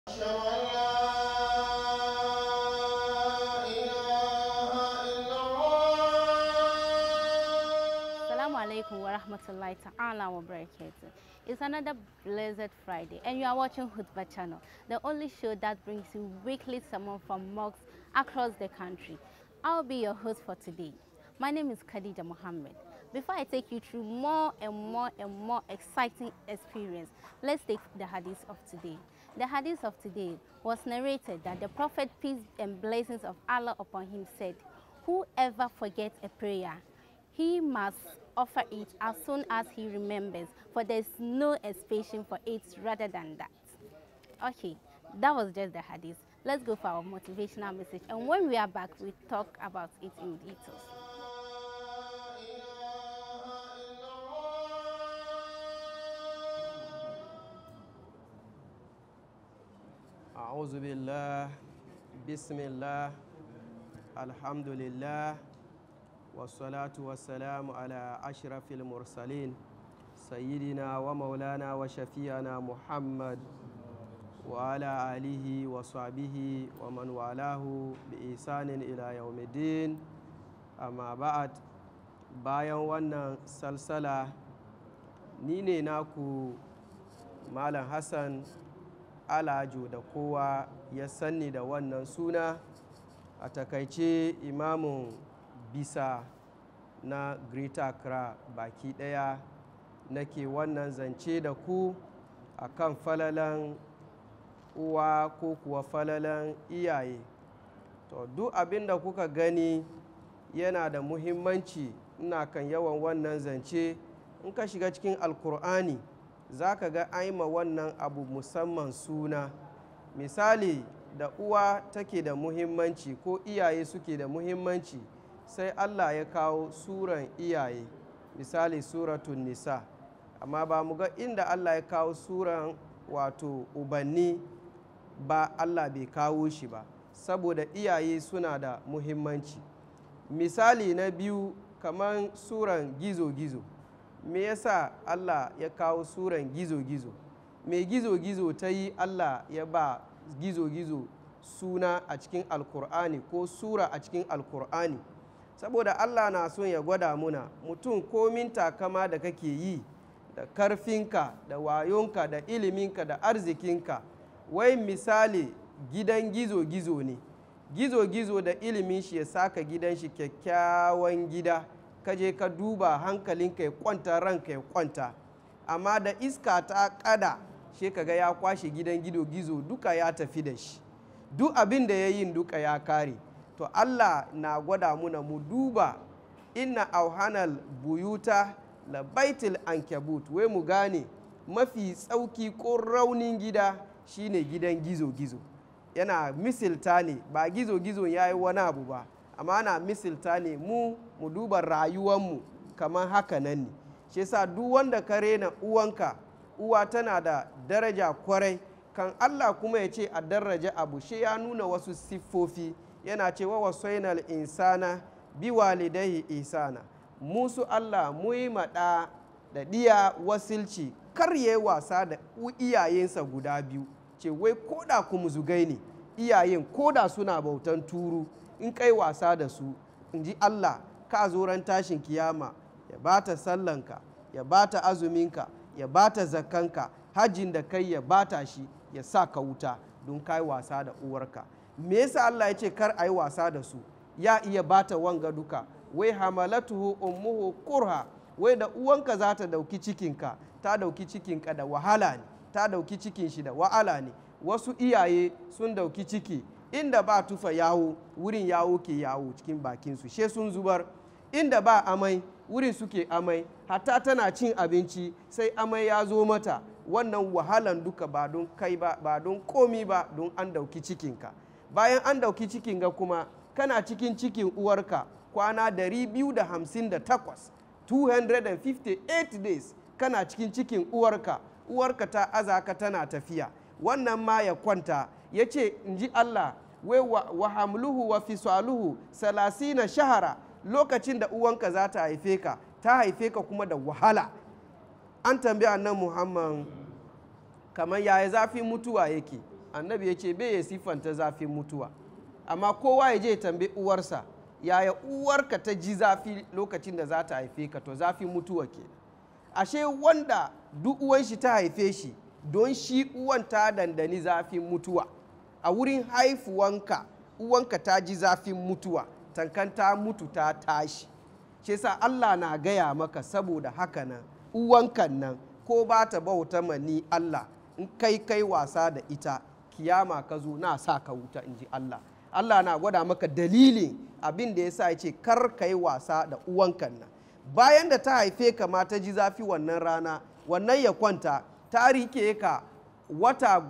أشهد أن لا إله إلا الله Assalamu alaikum wa rahmatullahi ta'ala wa barakatuh. It's another blessed Friday and you are watching Hutba channel, the only show that brings you weekly sermon from mosques across the country. I'll be your host for today. My name is Khadija Mohammed. Before I take you through more and more and more exciting experience, let's take the hadith of today. The hadith of today was narrated that the Prophet, peace and blessings of Allah upon him, said, Whoever forgets a prayer, he must offer it as soon as he remembers, for there's no expiation for it rather than that. Okay, that was just the hadith. Let's go for our motivational message, and when we are back, we talk about it in details. أعوذ بالله بسم الله الحمد لله والصلاة والسلام على أشرف المرسلين سيدنا ومولانا وشفيعنا محمد وعلى آله وصحبه ومن والاه بإحسان إلى يوم الدين أما بعد bayan wannan salsala ni ne naku malam hassan alajo da kowa ya sanni da wannan suna a takaice imamun bisa na greater accra baki daya nake wannan zance da ku a kan falalan uwa ko kuwa falalan iyaye to duk abin da kuka gani yana da muhimmanci ina kan yawan wannan zance in ka shiga cikin alkur'ani za ka ga aima wannan abu musamman suna misali da uwa take da muhimmanci ko iyaye suke da muhimmanci sai allah ya kawo suran iyaye misali suratun nisa amma ba mu ga inda allah ya kawo suran wato ubanni ba allah bai kawo shi ba saboda iyaye suna da muhimmanci misali na biyu kamar suran gizo-gizo me yasa Allah ya kawo suran gizo-gizo me gizo-gizo ta yi Allah ya ba gizo-gizo suna a cikin alkur'ani ko sura a cikin alkur'ani saboda Allah na son ya gwada muna mutum komin takama da kake yi da karfinka da wayonka da iliminka da arzikinka wai misali gidan gizo-gizo ne gizo-gizo da ilimin shi ya saka gidan shi kyakkyawan gida ka je ka duba hankalinka ya kwanta ranka ya kwanta amma da iska ta kada shi kaga ya kwashe gidan gido gizo duka ya tafi da shi duk abin da ya yin duka ya kare to allah na gwada muna mu duba inna auhanal buyuta la baitul ankabut wai mu gane mafi tsauki ko raunin gida shine gidan gizo-gizo yana misilta ne ba gizo-gizo ya yi wani abu ba amma ana misilta ne mu mu duba rayuwanmu kamar haka nan ne shi yasa duk wanda ka rena uwanka uwa tana da daraja kwarai kan Allah kuma ya ce a daraja abu shi ya nuna wasu siffofi yana ce wa wasainal insana bi walidaihi isana musu Allah mu yi maɗa da ɗiya wasilci kar ya wasa da iyayensa guda biyu ce wai koda kuma zugai ne iyayen koda suna bautan turu in kai wasa da su in ji Allah ka zo ran tashin kiyama ya bata sallanka ya bata azuminka ya bata zakkanka hajjin da kai ya bata shi ya sa ka wuta don kai wasa da uwarka me yasa Allah ya ce kar a yi wasa da su ya iya bata wanga duka wai hamalatuhu ummuhu kurha wai da uwanka za ta dauki cikinka ta dauki cikinka da wahala ne ta dauki cikin shi da wa'ala ne wasu iyaye sun dauki ciki inda ba tufa yawo wurin yawo ke yawo cikin bakinsu she sun zubar inda ba amai wurin suke amai hatta tana cin abinci sai amai ya zo mata wannan wahalan duka ba don kai ba ba don komi ba don an dauki cikinka bayan an dauki cikinka kuma kana cikin cikin uwarka kwana 258 258 days kana cikin cikin uwarka uwarka ta azaka tana tafiya wannan ma ya kwanta ya ce in ji Allah wai wa hamluhu wa fisaluhu salasina shahara lokacin da uwanka za ta haife ka ta haife ka kuma da wahala an tambaya nan muhammad kamar yaya zafin mutuwa yake annabi ya ce bai ya siffanta zafin mutuwa amma kowa ya je ya tambayi uwarsa yaya uwarka ta ji zafi lokacin da za ta haife ka to zafin mutuwa ke ashe wanda duk uwan shi ta haife shi don shi uwan ta dandani zafin mutuwa a wurin haifuwanka uwanka ta ji zafin mutuwa tankan ta mutu ta tashi shi sa Allah na gaya maka saboda haka nan uwankan nan ko ba ta bauta mani Allah in kai kai wasa da ita kiyama ka zo na sa ka wuta in ji Allah Allah na gwada maka dalilin abin da ya sa ya ce kar ka yi wasa da uwankan nan bayan da ta haife ka ma ta ji zafi wannan rana wannan ya kwanta ta rike ka wata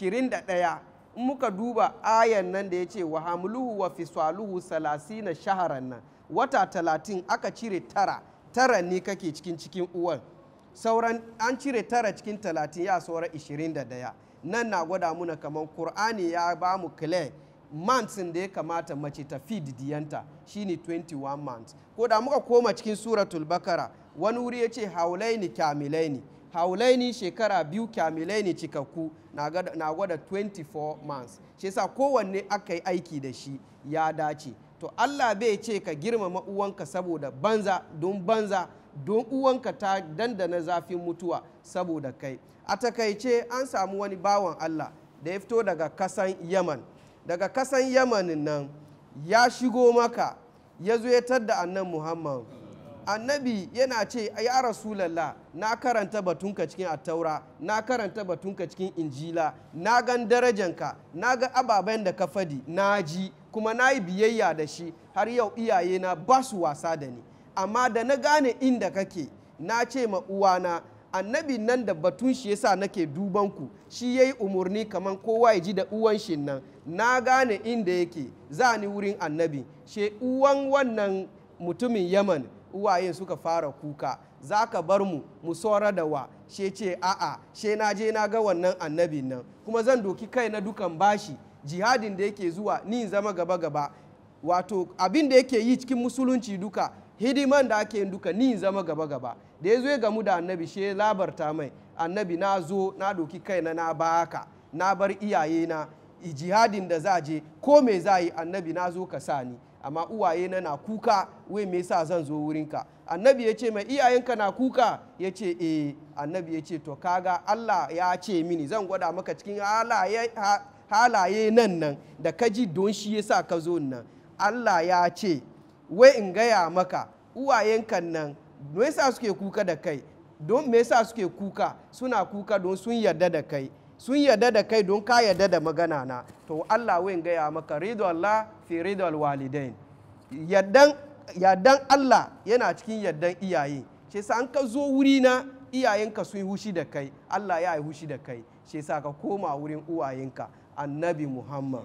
21 in muka duba ayan nan da ya ce wa hamluhu wa fisaluhu salasina shaharan nan wata talatin aka cire tara tara ne kake cikin cikin uwan sauran an cire tara cikin talatin ya saura 21 nan na gwada muna kamar kur'ani ya ba mu clear months da ya kamata mace ta feed diyanta shine 21 months ko da muka koma cikin suratul bakara wani wuri ya ce haulaini kyamilaini haulaini shekara biyu kyamilaini cikakku na gwada 24 months shi yasa kowanne aka yi aiki da shi ya dace to Allah bai ce ka girmama uwanka saboda banza don banza don uwanka ta dandana zafin mutuwa saboda kai a takaice an samu wani bawan Allah da ya fito daga kasan yaman daga kasan yaman nan ya shigo maka ya zo ya tadda annan muhammad annabi yana ce ya rasulallah na karanta batunka cikin attaura na karanta batunka cikin injila na gan darajanka na ga ababen da ka fadi na ji kuma na yi biyayya da shi har yau iyayena ba su wasa da ni amma da na gane inda kake na ce ma uwana annabi nan da batun shi yasa nake duban ku shi yayi umarni kaman kowa ya ji da uwan shi nan na gane inda yake za ni wurin annabi she uwan wannan mutumin yaman uwaye suka fara kuka za ka bar mu mu saura da wa she ce a'a she na je na ga wannan annabin nan kuma zan doki kai na dukan bashi jihadin da yake zuwa ni zama gaba gaba wato abin da yake yi cikin musulunci duka hidiman da ake yin duka ni zama gaba gaba da ya zo ya gamu da annabi she labarta mai annabi na zo na doki kaina na baka na bar iyaye na jihadin da za je ko me za yi annabi na zo ka sa ni amma uwaye na na kuka wai me yasa zan zo wurinka annabi ya ce mai iyayenka na kuka ya ce eh annabi ya ce to kaga Allah ya ce mini zan gwada maka cikin halaye halaye nan nan da ka ji don shi yasa ka zo nan Allah ya ce wai in gaya maka uwayenkan nan me yasa suke kuka da kai don me yasa suke kuka suna kuka don sun yarda da kai sun yarda da kai don ka yarda da magana na to Allah wai in gaya maka ridu Allah fi ridu walidain yardan yardan Allah yana cikin yardan iyaye shi yasa an ka zo wuri na iyayenka sun yi hushi da kai Allah ya yi hushi da kai shi yasa ka koma wurin uwayenka annabi Muhammad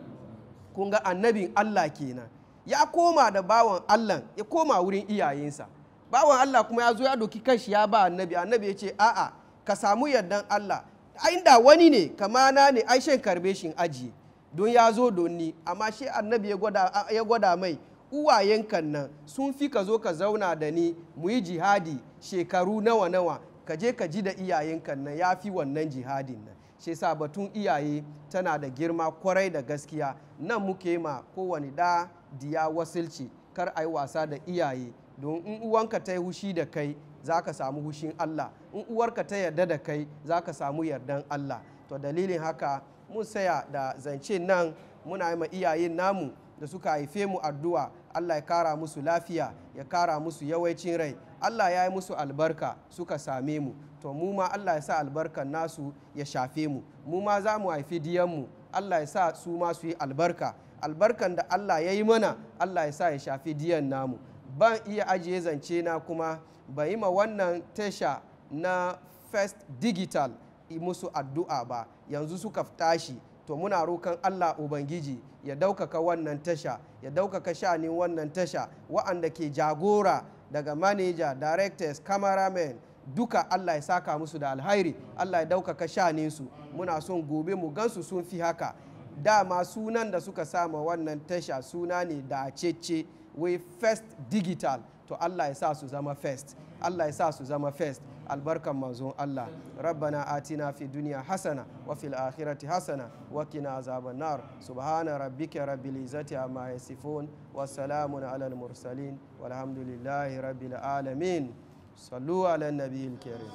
kun ga annabin Allah kenan ya koma da bawan Allah ya koma wurin iyayensa bawan Allah kuma ya zo ya doki kanshi ya ba annabi annabi ya ce a'a ka samu yardan Allah inda wani ne kamana ne ai shan karbe shin ajiye don ya zo don ni amma shi annabi ya gwada mai uwayenkan nan sun fi ka zo ka zauna da ni mu yi jihadi shekaru nawa nawa ka je ka ji da iyayenkan nan ya fi wannan jihadin nan shi sa batun iyaye tana da girma kwarai da gaskiya nan muke ma kowane da diya wasilci kar a yi wasa da iyaye don in uwanka ta yi hushi da kai za ka samu hushin Allah in uwarka ta yarda da kai za ka samu yardan Allah to dalilin haka mun saya da zance nan muna yi ma iyayen namu da suka haife mu addu'a Allah ya kara musu lafiya ya kara musu yawancin rai Allah ya yi musu albarka suka same mu to mu ma Allah ya sa albarkan nasu ya shafe mu mu ma za mu haifi diyanmu Allah ya sa su ma su yi albarka albarkan da Allah ya yi mana Allah ya sa ya shafi diyan namu ban iya ajiye zance na kuma ban yi ma wannan tasha na first digital musu addu'a ba yanzu suka tashi to muna rokan Allah Ubangiji ya daukaka wannan tasha ya daukaka shanin wannan tasha wa'anda ke jagora daga manager directors cameramen duka Allah ya saka musu da alhairi Allah ya daukaka shaninsu muna son gobe mu gansu sun fi haka dama sunan da suka sama wannan tasha suna ne da cece wai first digital to Allah ya sa su zama first Allah ya sa su zama first albarkan manzon Allah rabbana atina fi dunya hasana wa fil akhirati hasana wa qina azaban nar subhana rabbika rabbil izzati amma yasifun wa salamun alal mursalin walhamdulillahi rabbil alamin sallu ala nabiyil karim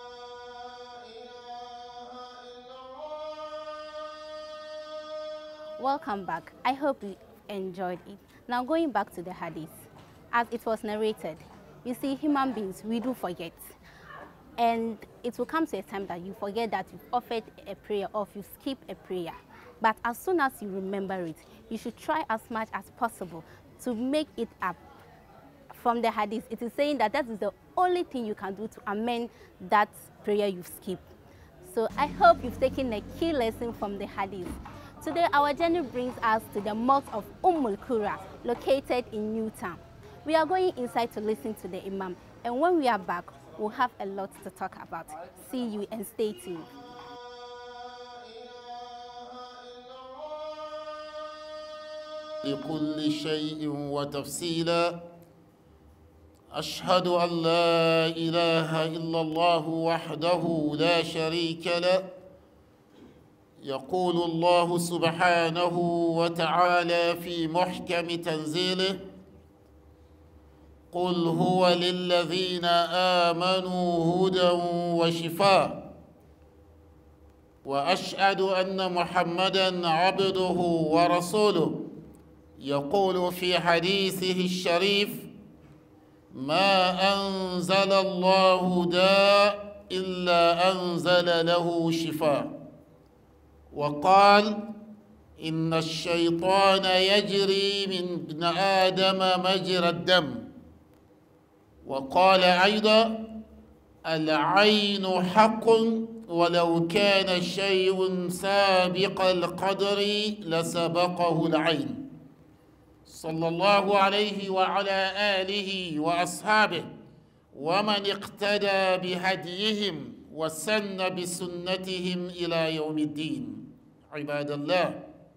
Welcome back. I hope you enjoyed it. Now going back to the hadith, as it was narrated, you see human beings, we do forget. And it will come to a time that you forget that you've offered a prayer or you skip a prayer. But as soon as you remember it, you should try as much as possible to make it up. From the hadith, it is saying that that is the only thing you can do to amend that prayer you've skipped. So I hope you've taken a key lesson from the hadith. Today, our journey brings us to the mosque of Ummul Qura, located in Newtown. We are going inside to listen to the Imam, and when we are back, we'll have a lot to talk about. See you and stay tuned. لكل شيء وتفصيلا أشهد أن لا إله إلا الله وحده لا شريك له يقول الله سبحانه وتعالى في محكم تنزيله قل هو للذين آمنوا هدى وشفاء وأشهد أن محمدا عبده ورسوله يقول في حديثه الشريف ما أنزل الله داء إلا أنزل له شفاء وقال إن الشيطان يجري من ابن آدم مجرى الدم وقال أيضا العين حق ولو كان شيء سابق القدر لسبقه العين صلى الله عليه وعلى آله وأصحابه ومن اقتدى بهديهم وسن بسنتهم إلى يوم الدين عباد الله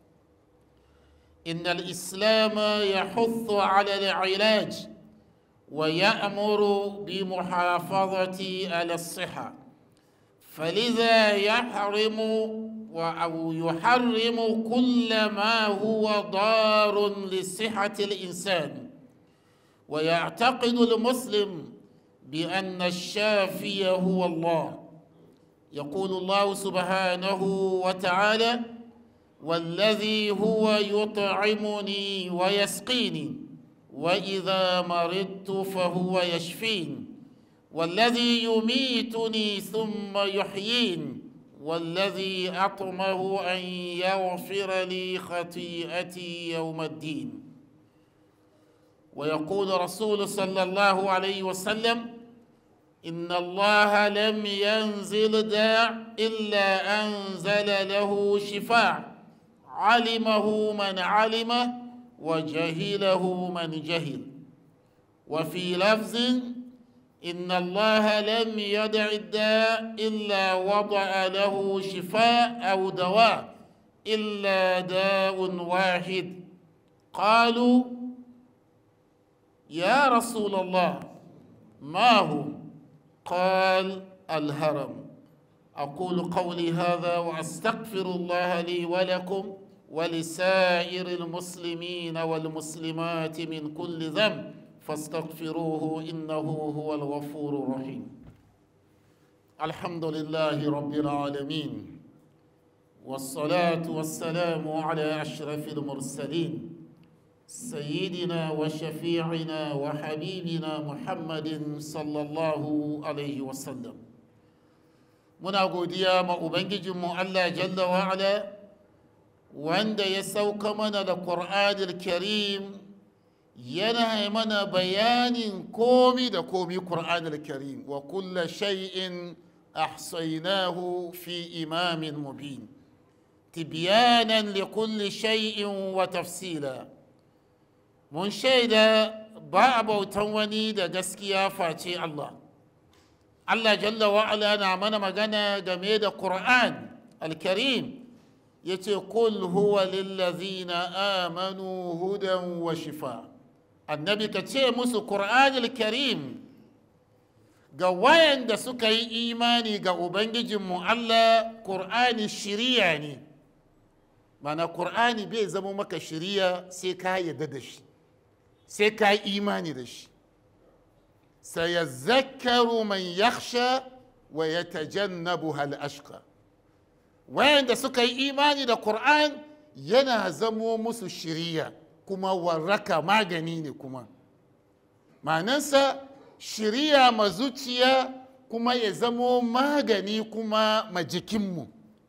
إن الإسلام يحث على العلاج ويأمر بمحافظة على الصحة فلذا يحرم أو يحرم كل ما هو ضار لصحة الإنسان ويعتقد المسلم بأن الشافي هو الله يقول الله سبحانه وتعالى والذي هو يطعمني ويسقيني وإذا مرضت فهو يشفين والذي يميتني ثم يحيين والذي أطمه أن يغفر لي خطيئتي يوم الدين ويقول رسول صلى الله عليه وسلم إن الله لم ينزل داع إلا أنزل له شفاع علمه من علم وجهله من جهل وفي لفظ إن الله لم يدع الداء إلا وضع له شفاء أو دواء إلا داء واحد قالوا يا رسول الله ما هو قال الهرم أقول قولي هذا وأستغفر الله لي ولكم ولسائر المسلمين والمسلمات من كل ذنب فاستغفروه إنه هو الغفور الرحيم الحمد لله رب العالمين والصلاة والسلام على أشرف المرسلين سيدنا وشفيعنا وحبيبنا محمد صلى الله عليه وسلم muna godiya ma ubangijinmu Allah jalla wa'ala wanda ya sauka mana da ƙur'anil karim yana mana bayanin komi da komi ƙur'anil karim wa kulla shay'in ahsaynahu fi imamin mubin tibyanan li kulli shay'in wa tafsila mun shaida ba a bautan wani da gaskiya face Allah Allah jalla wa'ala na mana magana game da Qur'an al-Karim ya ce kul huwa lillazina amanu hudan wa shifa annabi ka ce musu Qur'an al-Karim ga wayanda suka yi imani ga ubangijinmu allah ƙur'ani shiriya ne mana ƙur'ani bai zama maka shiriya sai ka yarda da shi sai ka yi imani da shi sayazakkaru man yakhsha wa yatajannabuha al-ashqa wayanda suka yi imani da Qur'an yana zamo musu shiriya kuma warraka magani ne kuma ma'anansa shiriya ma zuciya kuma ya zamo magani kuma ma jikinmu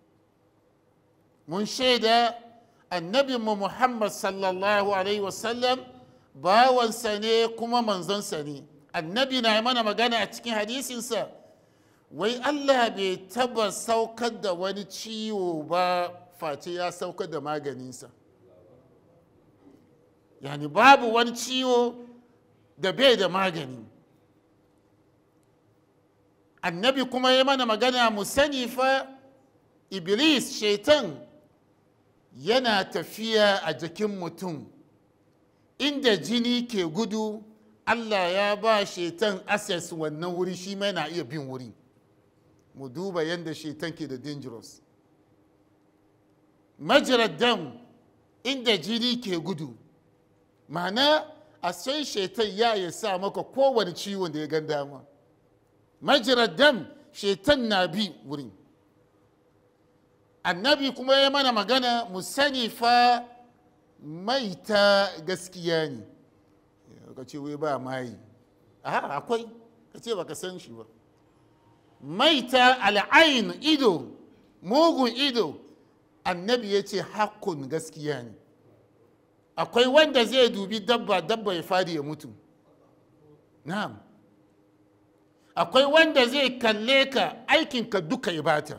mun shaida annabinmu muhammad sallallahu alaihi wasallam bawansa ne kuma manzonsa ne annabi na mana magana a cikin hadisinsa wai allah bai taba saukar da wani ciwo ba face ya saukar da maganinsa yani babu wani ciwo da bai da magani annabi kuma ya mana magana mu sani fa iblis shaitan yana tafiya a jikin mutum inda jini ke gudu allah ya ba shaitan access wannan wuri shi ma yana iya bin wuri mu duba yadda shaitan ke da dangerous majirar dam inda jini ke gudu ma'ana a sai shaitan ya ya sa maka kowane ciwon da ya gan dama majirar dam shaitan na bi wurin annabi kuma ya mana magana mu sani fa maita gaskiya ne ka ce wai ba mayi a akwai ka ce baka san shi ba maita al'ain ido mugun ido annabi ya ce hakkun gaskiya ne akwai wanda zai dubi dabba dabba ya fadi ya mutu na'am akwai wanda zai kalle ka aikinka duka ya bata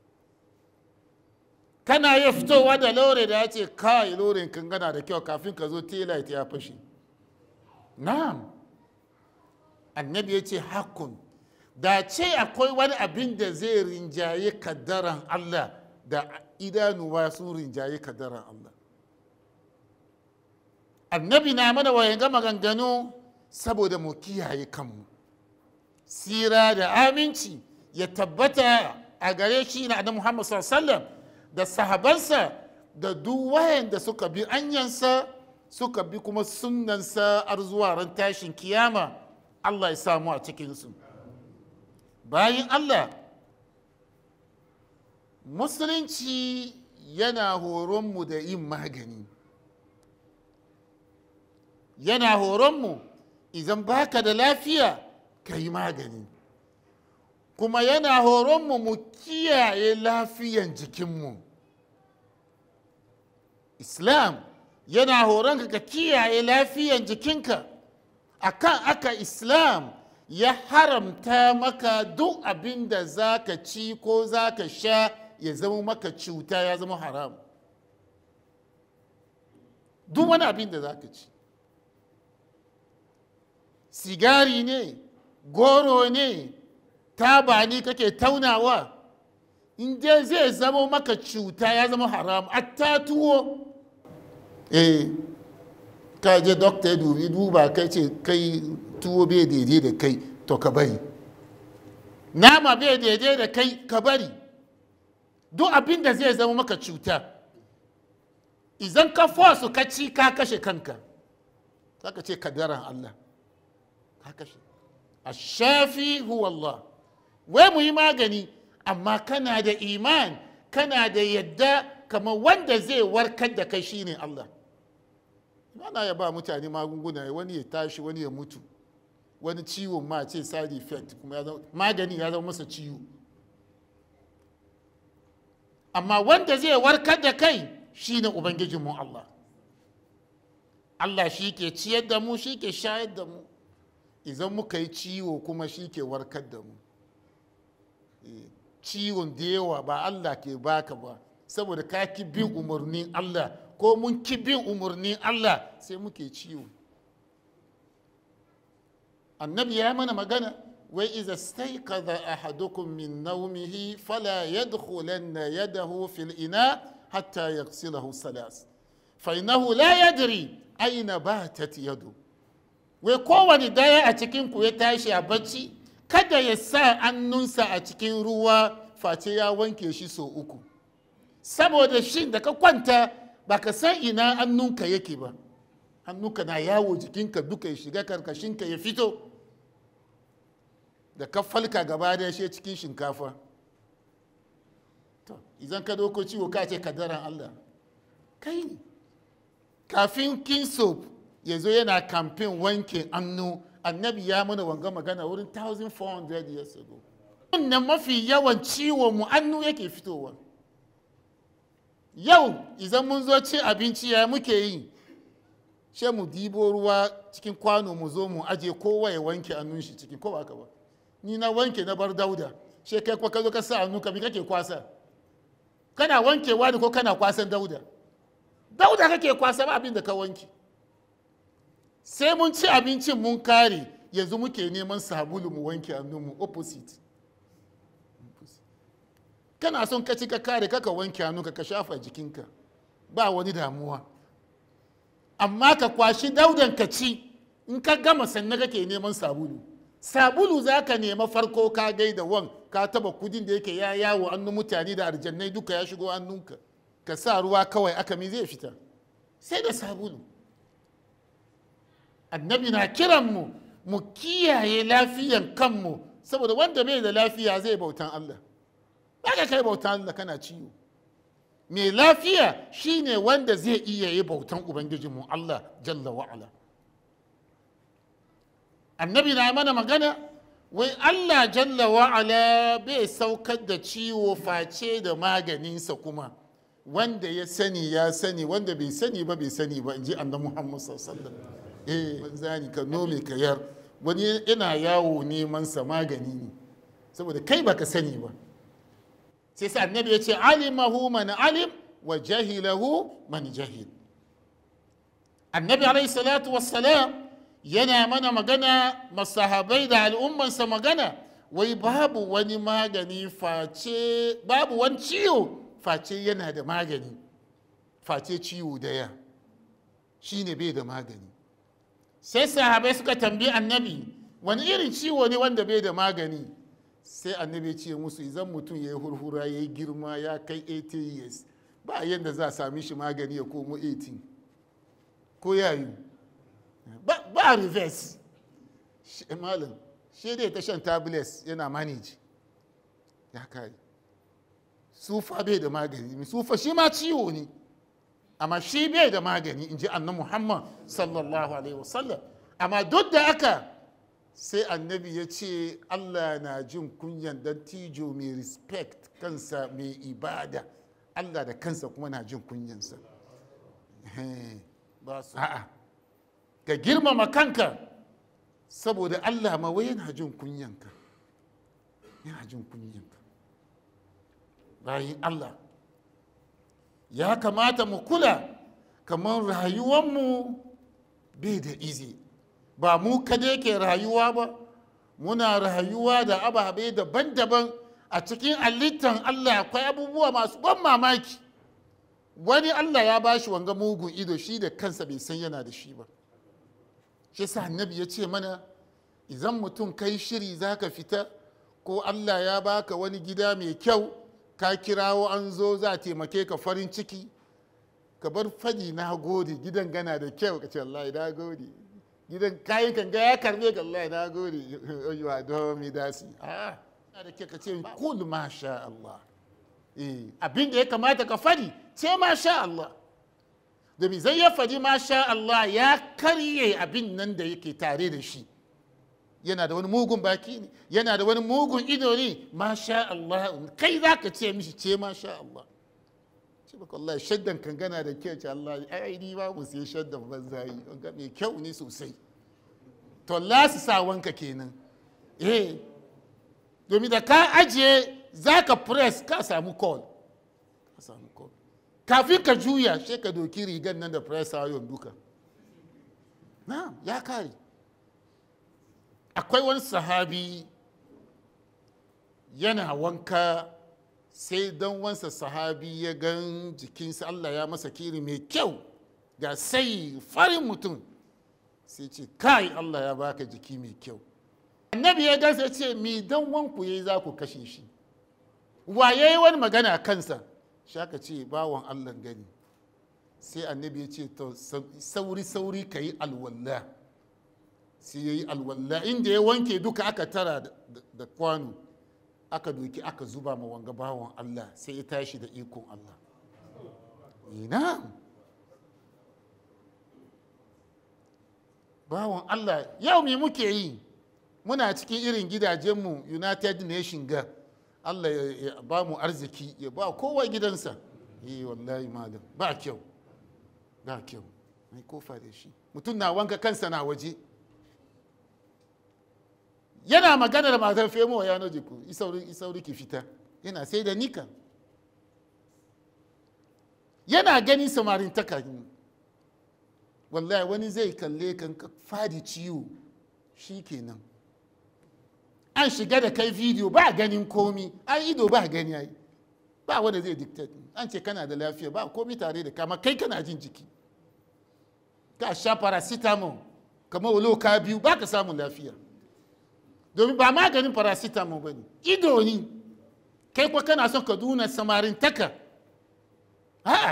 kana ya fitowa da lore da ya ce kai lorin kan gana da kyau kafin ka zo taillight ya fashe na'am annabi ya ce hakun da ce akwai wani abin da zai rinjaye kaddaran allah da idanuwa sun rinjaye kaddaran allah annabi na mana wayan ga maganganu saboda mu kiyaye kanmu sira da aminci ya tabbata a gare shi na annabi muhammad sallallahu alaihi wasallam da sahabansa da duk wayanda suka bi anyansa suka bi kuma sunnansa har zuwa ran tashin kiyama Allah ya samu a cikinsu bayan Allah musulunci yana horonmu da yin magani yana horonmu idan baka da lafiya ka yi magani kuma yana horonmu mu kiyaye lafiyan jikinmu islam yana horon ka kiyaye lafiyan jikinka akan aka islam ya haramta maka duk abin da za ka ci ko za ka sha ya zama maka cuta ya zama haram duk wani abin da za ka ci sigari ne goro ne taba ne kake taunawa in dai zai zama maka cuta ya zama haram atta tuwo eh ka je dokta ya dubi duba kai ce kai tuwo bai daidai da kai to ka bari nama bai daidai da kai ka bari duk abin da zai zama maka cuta idan ka fosu ka ci ka kashe kanka za ka ce kadaran allah ka kashe ashafi huwa allah wai mu yi magani amma kana da iman kana da yadda kamar wanda zai warkar da kai shine Allah ana ya ba mutane magunguna wani ya tashi wani ya mutu wani ciwon ma ce side effect kuma ya zama magani ya zama masa ciwo amma wanda zai warkar da kai shine ubangijinmu Allah Allah shi ke ciyar da mu shi ke shayar da mu idan muka yi ciwo kuma shi ke warkar da mu ciwon da yawa ba Allah ke baka ba saboda ka ki bin umarnin Allah ko mun ki bin umarnin Allah sai muke ciwo annabi ya mana magana wai iza staiqadha ahadukum min nawmihi fala yadkhulanna yadahu fil ina hatta yaghsilahu salas fa innahu la yadri aina batat yadu wai kowane daya a cikin ku ya tashi a bacci kada ya sa hannunsa a cikin ruwa face ya wanke shi sau uku saboda shi da ka kwanta ba ka san ina hannunka yake ba hannunka na yawo jikinka duka ya shiga karkashinka ya fito da ka falka gaba da shi cikin shinkafa to idan ka doko ciwo ka ce kadaran allah kai ne kafin king soap ya zo yana kamfen wanke hannu annabi ya mana wanga magana wurin 1400 years ago wannan mafi yawan ciwo mu hannu yake fitowa yau idan mun zo ci abinci ya muke yi she mu dibo ruwa cikin kwano mu zo mu aje kowa ya wanke hannun shi cikin ko ba ka ba ni na wanke na bar dauda she kai kwa ka zo ka sa hannu ka bi kake kwasa kana wankewa ne ko kana kwasan dauda dauda kake kwasa ba abin da ka wanke sai mun ci abincin mun kare yanzu muke neman sabulu mu wanke hannunmu opposite kana son ka ci ka kare kaka wanke hannunka ka shafa jikinka ba wani damuwa amma ka kwashi daudan ka ci in ka gama sannan kake neman sabulu sabulu za ka nema farko ka gaida wan ka taba kudin da yake ya yawo hannun mutane da arjannai duka ya shigo hannunka ka sa ruwa kawai aka mi zai fita sai da sabulu annabi na kiranmu mu kiyaye lafiyan kanmu saboda wanda bai da lafiya zai bautan Allah ba ka kai bautan Allah kana ciwo mai lafiya shine wanda zai iya yi bautan ubangijinmu Allah jalla wa'ala annabi na mana magana wai Allah jalla wa'ala bai saukar da ciwo face da maganinsa kuma wanda ya sani ya sani wanda bai sani ba bai sani ba in ji annabi Muhammad sallallahu alaihi wasallam eh zani ka nome ka yar wani yana yawo neman sa magani ne saboda kai baka sani ba sai sa annabi ya ce alimahu man alim wa jahilahu man jahil annabi alaihi salatu wassalam yana mana magana masahabai da al'ummansa magana wai babu wani magani face babu wani ciwo face yana da magani face ciwo daya shine bai da magani sai sahabai suka tambayi annabi wani irin ciwo ne wanda bai da magani sai annabi ce musu idan mutum ya yi hurhura ya yi girma ya kai 80 years ba yadda za a sami shi magani ya komo 18 ko ya yi ba reverse malam shi dai ta shan tablets yana manage ya kai sufa bai da magani sufa shi ma ciwo ne amma shi bai da magani in ji annan muhammad sallallahu alaihi wasallam amma duk da aka sai annabi ya ce allah na jin kunyan dan tijo mai respect kansa mai ibada allah da kansa kuma na jin kunyansa ba su a'a ka girmama kanka saboda allah ma wai yana jin kunyanka yana jin kunyanka bayan allah ya kamata mu kula kamar rayuwanmu bai da izi ba mu kada ke rayuwa ba muna rayuwa da ababe daban-daban a cikin halittar allah akwai abubuwa masu ban mamaki wani allah ya ba shi wanga mugun ido shi da kansa bai san yana da shi ba shi sa annabi ya ce mana idan mutum kai shiri za ka fita ko allah ya baka wani gida mai kyau ka kirawo an zo za a taimake ka farin ciki ka bar fadi na gode gidan gana da kyau ka ce Allah na gode gidan kayan kan ga ya karbe ka Allah na gode you are domi dasi ah da ke ka ce kul masha Allah eh abin da ya kamata ka fadi ce masha Allah domin zai ya fadi masha Allah ya karye abin nan da yake tare da shi yana da wani mugun baki ne yana da wani mugun ido ne masha Allah kai za ka ce mishi ce masha Allah ce baka Allah shaddan kan gana da kyau ce Allah ai ni ba mu sai shaddan banza yi ga mai kyau ne sosai to Allah su sa wanka kenan eh domin da ka ajiye za ka press ka samu call ka samu call kafin ka juya sai ka doki rigan nan da press ayon duka na ya kare akwai wani sahabi yana wanka sai don wansa sahabi ya gan jikinsa Allah ya masa kiri mai kyau ga sai farin mutum sai ce kai Allah ya baka jiki mai kyau annabi ya gansa ce mi dan wanku yayi za ku kashe shi wa yayi wani magana kansa shaka ce bawan Allah gani sai annabi ya ce to sauri sauri ka yi alwalla sai ya yi alwalla inda ya wanke duka aka tara da kwano aka doki aka zuba ma wanga bawan Allah sai ya tashi da ikon Allah ina bawan Allah yau me muke yi muna cikin irin gidajenmu united nation ga Allah ya ba mu arziki ya ba kowa gidansa yi wallahi malam ba kyau ba kyau mai kofa da shi mutum na wanka kansa na waje yana magana da matar femo ya noji ku isauri ki fita yana sai da nika yana gani samarin taka wallahi wani zai kalle kan fadi ciwo shi kenan an shiga da kai video ba ganin komi an ido ba gani ai ba wanda zai dictate an ce kana da lafiya ba komi tare da kama kai kana jin jiki ka sha paracetamol kamar walo ka biyu ba ka samun lafiya domin ba maganin paracetamol ba ne ido ne kai kwa kana son ka duna samarin taka a'a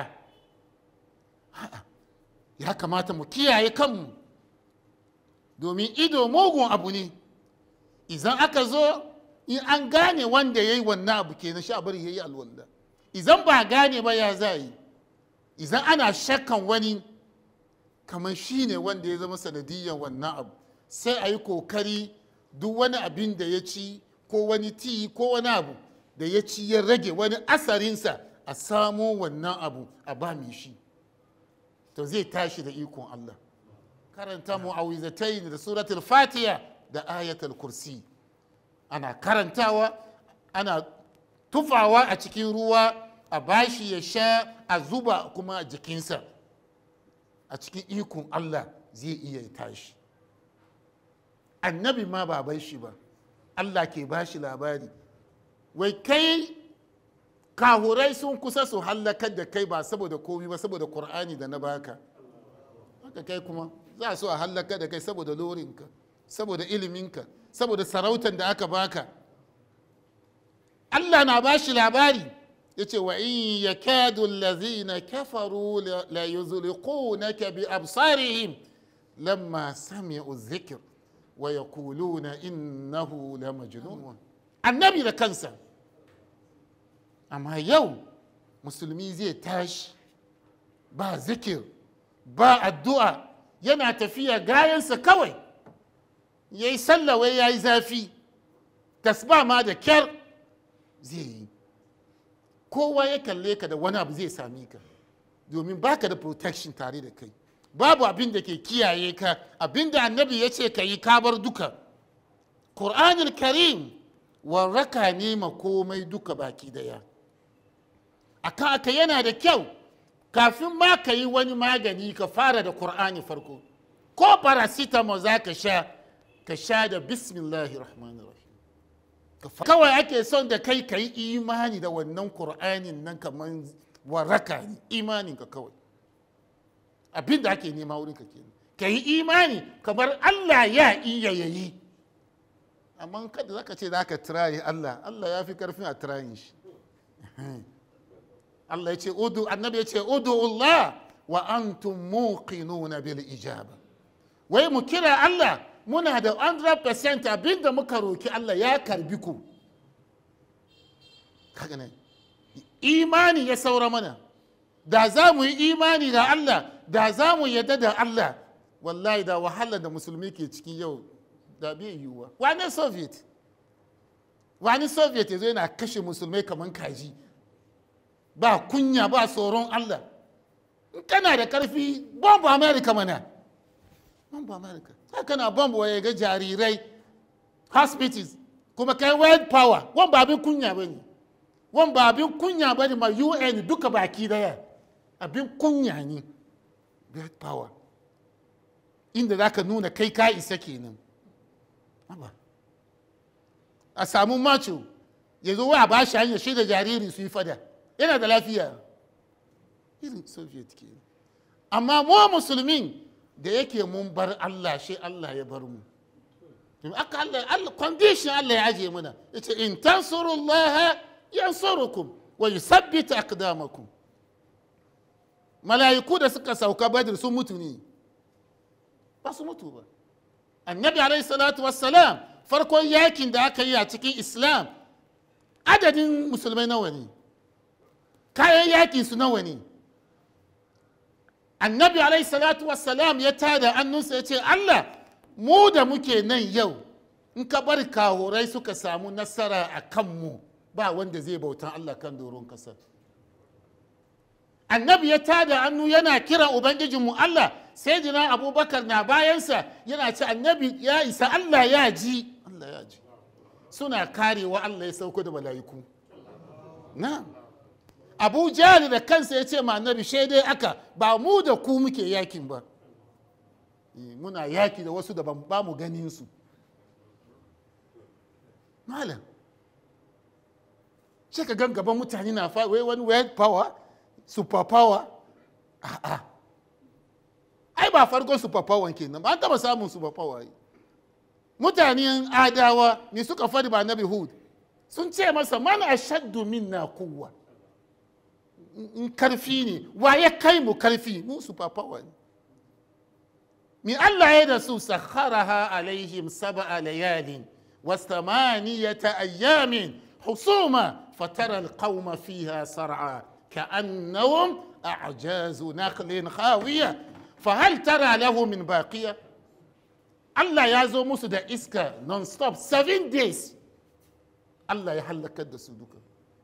ya kamata mu kiyaye kanmu domin ido mugun abu ne idan aka zo in an gane wanda ya yi wannan abu kenan sha bari ya yi alwallah idan ba gane ba ya za yi idan ana shakkan wani kamar shi ne wanda ya zama sanadiyyar wannan abu sai a yi kokari duk wani abin da ya ci ko wani ti ko wani abu da ya ci ya rage wani asarinsa a samo wannan abu a ba mai shi to zai tashi da ikon Allah karanta mu'awizatain da suratul fatiha da ayatul kursi ana karantawa ana tufawa a cikin ruwa a bashi ya sha a zuba kuma a jikinsa a cikin ikon Allah zai iya tashi annabi ma ba bai shi ba Allah ke bashi labari wai kai kahurai sun kusa su hallakar da kai ba saboda komi ba saboda Kur'ani da na baka haka kai kuma za su a hallakar da kai saboda lorinka saboda iliminka saboda sarautar da aka baka Allah na bashi labari ya ce wa in ya kadu lazina kafaru la yuzliqunaka bi absarihim lamma sami'u zikr wa yaquluna innahu la majnun annabi da kansa amma yau musulmi zai tashi ba zikir ba addu'a yana tafiya gayansa kawai ya yi sallawai ya yi zafi tasba ma da kyar zai yi kowa ya kalle ka da wani abu zai sami ka domin baka da protection tare da kai babu abin da ke kiyaye ka abin da annabi ya ce ka yi kabar duka ƙur'anul karim warraka ne ma komai duka baki daya akan aka yana da kyau kafin ma ka yi wani magani ka fara da ƙur'ani farko ko paracetamol za ka sha ka sha da bismillahir rahmanir rahim kawai ake son da kai ka yi imani da wannan ƙur'anin nan kamar waraka ne imanin ka kawai abin da ake nema wurin ka kenan ka yi imani kamar allah ya iya yayi amma kada zaka ce za ka tirayi allah allah ya fi karfin a tirayin shi Allah ya ce udu annabi ya ce udu Allah wa antum muqinuna bil ijaba wai mu kira Allah muna da 100% abinda muka roki Allah ya karbi ku kaga ne imani ya saura mana da za mu yi imani da Allah da za mu yadda da Allah wallahi da wahalar da musulmi ke cikin yau da bai yiwuwa wani soviet wani soviet ya zo yana kashe musulmai kamar kaji ba kunya ba tsoron Allah in kana da karfi bombu america mana bombu america sai kana bombu ya ga jarirai hospitals kuma kai world power wan ba abin kunya ba ne wan ba abin kunya ba ne ma un duka baki daya abin kunya ne world power inda za ka nuna kai ka isa kenan a samu macho ya zo wa ba shi hanyar shi da jariri su yi fada yana da lafiya irin soviet ke amma mu musulmin da yake mun bar allah shi allah ya bar mu to aka Allah Allah condition Allah ya aje mana yace in tansurullaha yansurukum wa yuthabbit aqdamakum mala'iku da suka sauka badr sun mutu ne ba su mutu ba annabi alaihi salatu wassalam farkon yakin da aka yi a cikin islam adadin musulmai nawa ne kayan yakin su nawa ne annabi alaihi salatu wassalam ya tada annunsa ya ce allah mu da muke nan yau in ka bar kahorai suka samu nasara a kanmu ba wanda zai bautan allah kan doron kasar annabi ya tada hannu yana kira ubangijinmu allah sai jina abubakar na bayansa yana ce annabi ya isa allah ya ji allah ya ji suna karewa allah ya sauko da mala'iku na abu jali da kansa ya ce ma annabi shaidai aka ba mu da ku muke yakin ba Eh, muna yaki da wasu da ban- ba mu ganin su malam sai ka gan gaban mutane na fa wai wani world power super power a'a ai ba farkon super power kenan ba an taba samun super power yi mutanen adawa ne suka fadi ba nabi hud sun ce masa man ashaddu minna kuwa in karfi ne wa ya kai mu karfi mu super power ne mi Allah ya da su sakharaha alaihim sab'a layalin واثمانية أيام حصوما فترى القوم فيها صرعى كأنهم أعجاز نخل خاوية فهل ترى له من باقية الله يازو musu da iska non-stop seven days Allah ya hallakar da su duka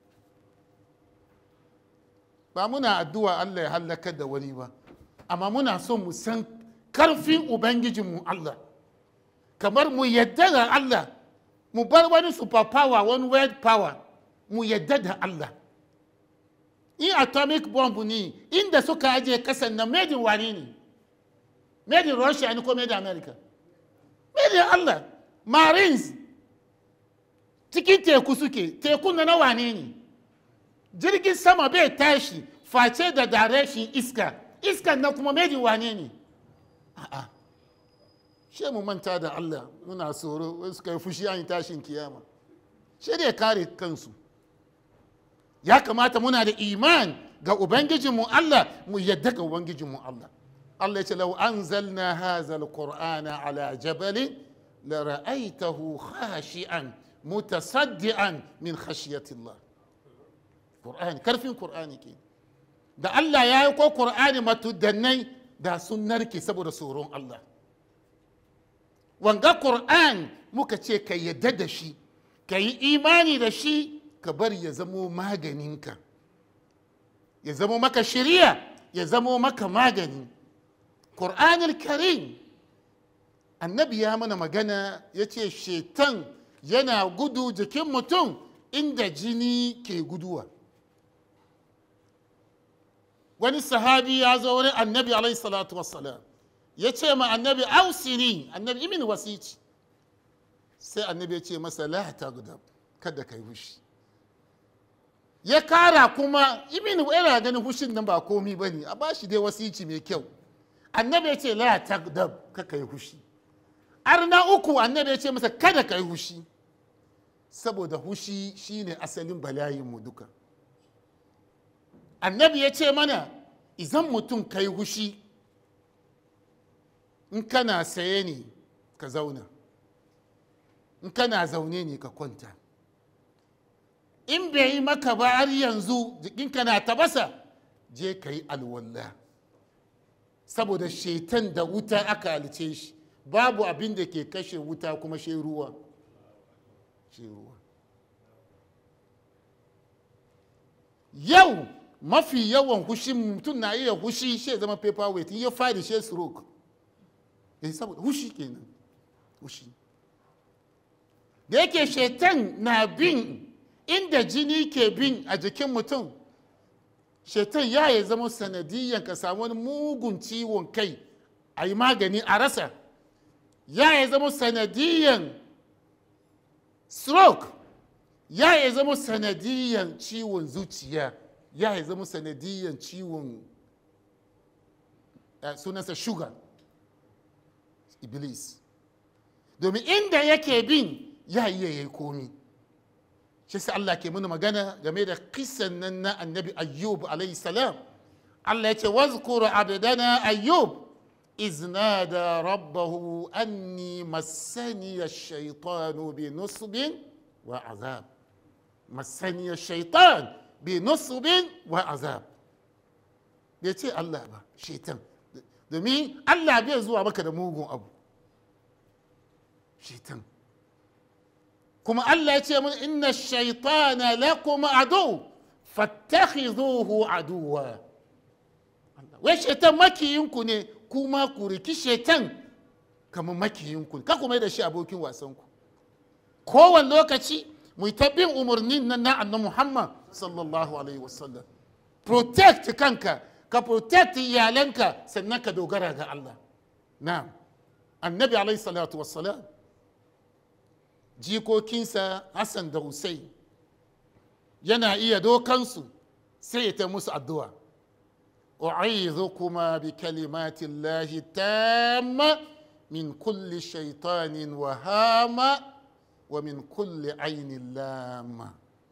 ba muna addu'a Allah ya hallakar da wani ba amma muna son mu san karfin ubangijinmu Allah kamar mu yadda da Allah mu bar wani super power wani world power mu yadda da Allah in atomic bomb ne inda suka ajiye kasan na made in wani ne made in Russia ne ko made in America made in Allah marines cikin teku suke tekun na na wane ne jirgin sama bai tashi face da direction iska iskan na kuma made in wane ne a'a she mu manta da Allah muna tsoro wai suka yi fushi an yi tashin kiyama she da ya kare kansu ya kamata muna da iman ga ubangijinmu Allah mu yadda ga ubangijinmu Allah Allah ya ce lau anzalna hadha alqur'ana ala jabalin la ra'aytahu khashi'an mutasaddian min khashyatillah qur'ani karfin qur'ani ke da Allah ya yi ko qur'ani matudannai da sun narke saboda tsoron Allah wanga Qur'an muka ce ka yadda da shi ka yi imani da shi ka bari ya zamo maganinka ya zamo maka shiriya ya zamo maka magani Qur'anul karim annabi ya mana magana ya ce shetan yana gudu jikin mutum inda jini ke guduwa wani sahabi ya zo wurin annabi alaihi salatu wassalam ya ce ma annabi ausini annabi imin wasici sai annabi ya ce masa la tagdab kada kai fushi ya kara kuma imin yana ganin fushin nan ba komi bane a bashi dai wasici mai kyau annabi ya ce la tagdab ka kai fushi har na uku annabi ya ce masa kada kai fushi saboda hushi shine asalin bala'in mu duka annabi ya ce mana idan mutum kai hushi in kana saye ne ka zauna in kana zaune ne ka kwanta in bai yi maka ba har yanzu jikinka na tabasa je ka yi alwallah saboda shetan da wuta aka halice shi babu abin da ke kashe wuta kuma shi ruwa shi ruwa yau mafi yawan hushi mutum na iya hushi shi zama paperweight in ya fadi shi stroke eh saboda hushi kenan hushi da yake shetan na bin inda jini ke bin a jikin mutum shetan ya ya zama sanadiyan ka samu wani mugun ciwon kai a yi magani a rasa ya ya zama sanadiyan stroke ya ya zama sanadiyan ciwon zuciya ya ya zama sanadiyan ciwon sunansa sugar iblis domin inda yake bin ya iya yayi komi shi sai Allah ke mana magana game da kisan nan na annabi ayyub alayhi salam Allah ya ce wazkuru abdana ayyub إذ نادى ربه أني مسني الشيطان بنصب وعذاب مسني الشيطان بنصب وعذاب bai ce Allah ba shaitan domin Allah bai zuwa maka da mugun abu shaitan kuma Allah ya ce mun inna shaitana lakum adu fattakhidhuhu aduwa wai shaitan makiyinku ne kuma ku riki shaitan kamar makiyinku ka kuma da shi abokin wasanku kowane lokaci mu ta bin umarnin nan na annan muhammad sallallahu alaihi wasallam protect kanka ka protect iyalanka sannan ka dogara ga allah na annabi alaihi salatu wassalam jikokinsa hassan da hussein yana iya dokansu sai ya ta musu addu'a أعيذكما بكلمات الله التامة من كل شيطان وهامة ومن كل عين لامة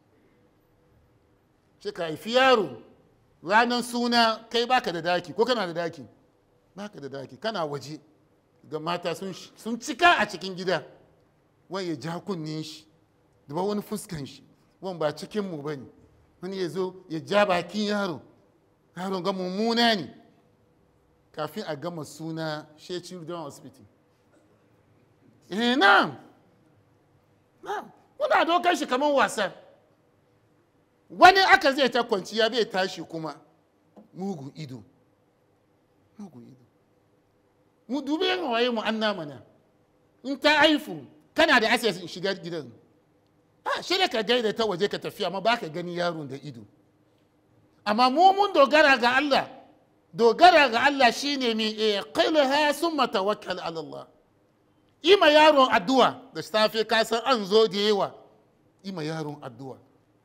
shika haifi yaro ranar suna kai baka da daki ko kana da daki baka da daki kana waje ga mata sun cika a cikin gida wani ya ja kunnen shi da wani fuskan shi wani ba cikinmu ba ne wani ya zo ya ja bakin yaro yaron ga mummuna ne kafin a gama suna she children hospital eh na na kuna dokar shi kamar wasa wani aka zai ta kwanciya bai tashi kuma mugu ido mugu ido mu dubi yin waye mu an mana in ta haifu kana da access in shiga gidan a shi da ka gaida ta waje ka tafiya ma ba ka gani yaron da ido amma mu mun dogara ga Allah dogara ga Allah shine mi iqilha summa tawakkal ala Allah ima yaron addu'a da safe ka san an zo da yawa ima yaron addu'a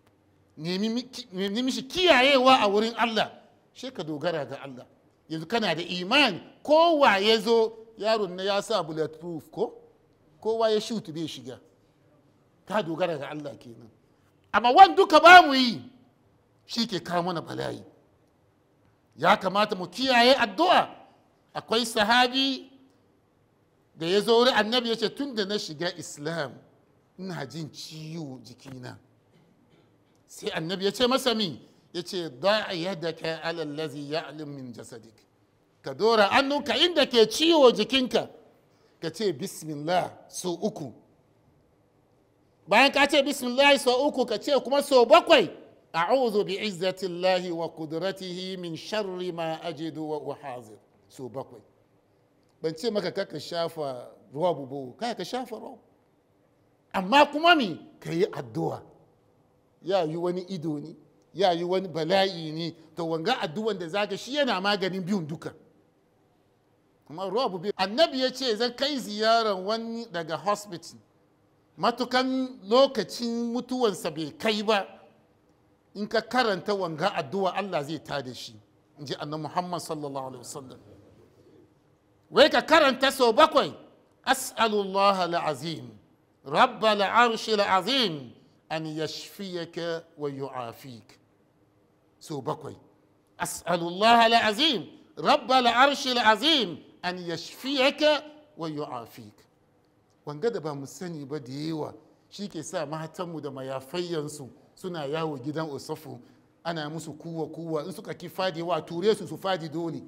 nemi mishi kiyayewa a wurin Allah shi ka dogara ga Allah yanzu kana da imani kowa ya zo yaron na ya sa bulletproof ko kowa ya shutu bai shiga ka dogara ga Allah kenan amma wani duka ba mu yi shi ke kawo mana bala'i ya kamata mu kiyaye addu'a akwai sahabi da ya zo wuri annabi ya ce tun da na shiga islam ina jin ciwo jikina sai annabi ya ce masa min ya ce da'a yadaka alallazi ya'lim min jasadik ka dora annunka inda ke ciwo jikinka ka ce bismillah so uku bayan ka ce bismillah so uku ka ce kuma so bakwai أعوذ بعزة الله وقدرته من شر ما أجد وأحاذر سو بقوي بنتي مكا كاكا شافا رواب بو كاكا شافا رواب أما كمامي كي الدعاء يا يواني إدوني ya yi wani bala'i ne to wanga addu'an da zaka shi yana maganin biyun duka kuma ruwa biyu annabi ya ce zan kai ziyaran wani daga hospital matukan lokacin mutuwansa bai kai ba in ka karanta wanga addu'a Allah zai tada shi in ji annabi Muhammad sallallahu alaihi wasallam wai ka karanta sau bakwai as'alullah al'azim rabbal arshi al'azim an yashfiyaka wa yu'afik sau bakwai as'alullah al'azim rabbal arshi al'azim an yashfiyaka wa yu'afik wanga da ba mu sani ba da yawa shi ke sa matanmu da mayafayyansu suna yawo gidan usufu ana musu kuwa kuwa in suka ki fadi wa ture su su fadi dole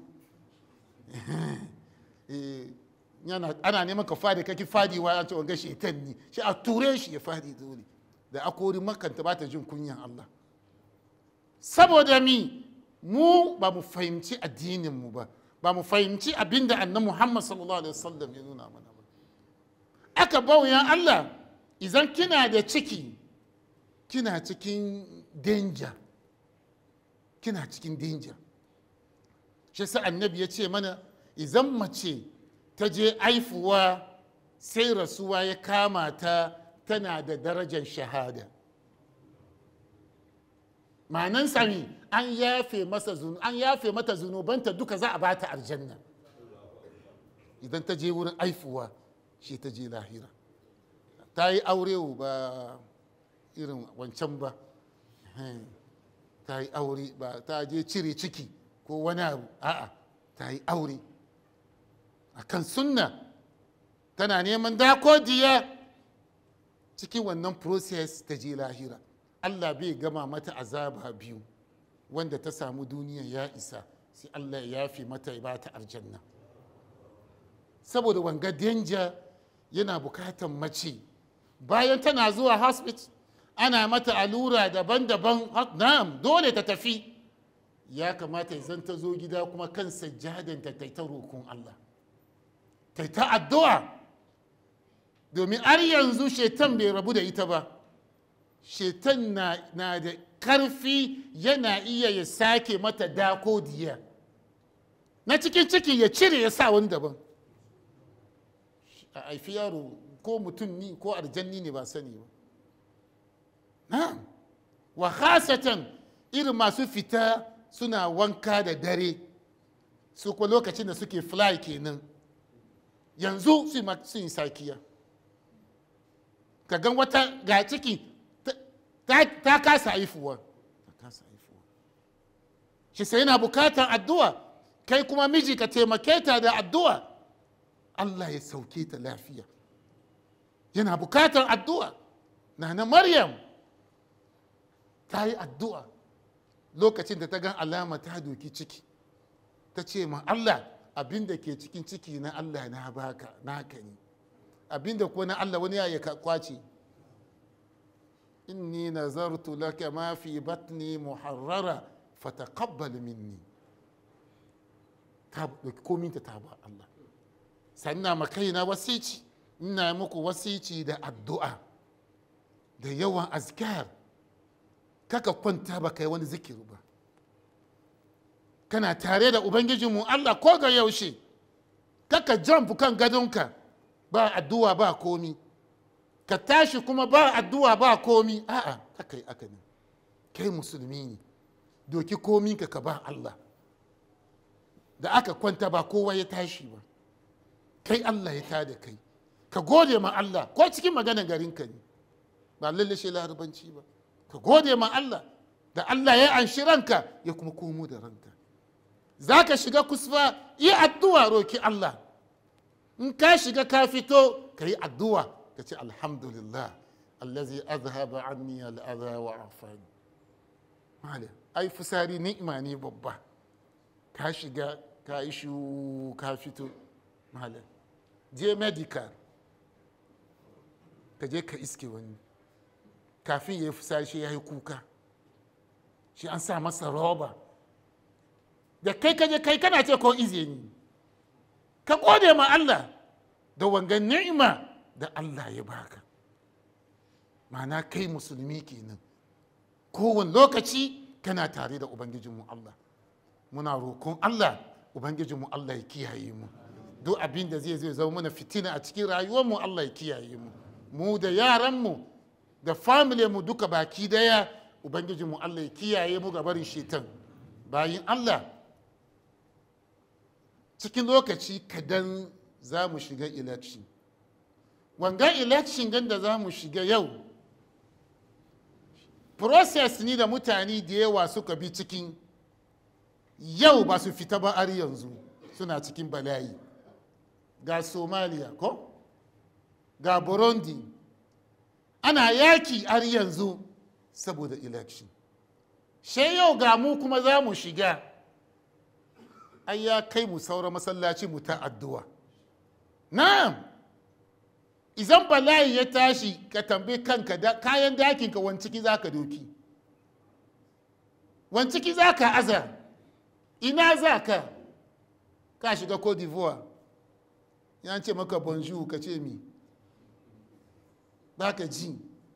ana neman ka fadi ka ki fadi wa an ce wanga shetan ne shi a ture shi ya fadi dole da akori makanta ba ta jin kunyan Allah saboda mi mu ba mu fahimci addinin mu ba ba mu fahimci abinda annabi Muhammad sallallahu alaihi wasallam ya nuna mana ba aka bauyan Allah idan kina da ciki kina cikin danger kina cikin danger shi sa annabi ya ce mana idan mace ta je aifuwa sai rasuwa ya kama ta tana da darajar shahada ma'anan sami an yafe masa an yafe mata zunubanta duka za a bata aljanna idan ta je wurin aifuwa shi ta je lahira ta yi aure ba irin wancan ba ta yi aure ba ta je cire ciki ko wani abu a'a ta yi aure a kan sunna tana neman dakodiya cikin wannan process ta je lahira allah bai gama mata azaba biyu wanda ta samu duniya ya isa sai allah ya yafi mata ya bata aljanna saboda wanga danger yana bukatan mace bayan tana zuwa hospital ana mata allura daban-daban na'am dole ta tafi ya kamata ya zan ta zo gida kuma kan sajjadanta ta ta roƙon Allah ta ta addu'a domin har yanzu shetan bai rabu da ita ba shetan na, na da karfi yana iya ya sake mata dako diya na cikin ciki ya cire ya sa wani daban a haifi yaro ko mutum ni ko aljanni ne ba sani ba na wa khasatan irin masu fita suna wanka da dare su kuma lokacin da suke fly kenan yanzu su yi sakiya ka gan wata ga ciki ta kasa haifuwa ta kasa haifuwa shi sai yana bukatar addu'a kai kuma miji ka taimake ta da addu'a Allah ya sauke ta lafiya yana bukatar addu'a na na maryam ta yi addu'a lokacin da ta gan alama ta doki ciki ta ce ma Allah abin da ke cikin ciki na Allah na baka naka ne abin da kuwa na Allah wani ya kwace inni nazartu laka ma fi batni muharrara fataqabbal minni ta doki kominta ta ba Allah sannan ma kaina wasici ina muku wasici da addu'a da yawan azkar kaka kwanta ba kai wani zikiri ba kana tare da ubangijinmu Allah ko ga yaushe kaka jump kan gadonka ba addu'a ba komi ka tashi kuma ba addu'a ba komi a'a kaka yi aka ne kai musulmi ne doki komi ka ka ba Allah da aka kwanta ba kowa ya tashi ba kai Allah ya tada kai ka gode ma Allah ko cikin maganar garinka ne ba lalle shi larabanci ba ka gode ma Allah da Allah ya anshi ranka ya kuma komo da ranka za ka shiga kusfa yi addu'a roki Allah in ka shiga ka fito ka yi addu'a ka ce alhamdulillah allazi azhaba anni al'adha wa afani malam ai fusari ni'ima ne babba ka shiga ka yi shu ka fito malam je medical ka je ka iske wani kafin ya yi fusari shi ya yi kuka shi an sa masa roba da kai kaje kai kana ce ko izini ka gode ma Allah da wangan ni'ima da Allah ya baka ma'ana kai musulmi kenan kowane lokaci kana tare da ubangijinmu Allah muna roƙon Allah ubangijinmu Allah ya kiyaye mu duk abin da zai zai zama mana fitina a cikin rayuwarmu Allah ya kiyaye mu mu da yaranmu da family mu duka baki daya ubangijinmu Allah ya kiyaye mu ga barin shetan bayin Allah cikin lokaci kadan za mu shiga election wanga election gan da za mu shiga yau process ni da mutane da yawa suka bi cikin yau ba su fita ba har yanzu suna cikin bala'i ga somalia ko ga burundi ana yaki har yanzu saboda election she yau ga mu kuma za mu shiga ai ya kai mu saura masallaci mu ta addu'a na'am izan bala'i ya tashi ka tambayi kanka kayan dakinka wani ciki za ka doki wani ciki za ka aza ina za ka ka shiga cote d'ivoire ya ce maka bonjour ka ce mi ba ka ji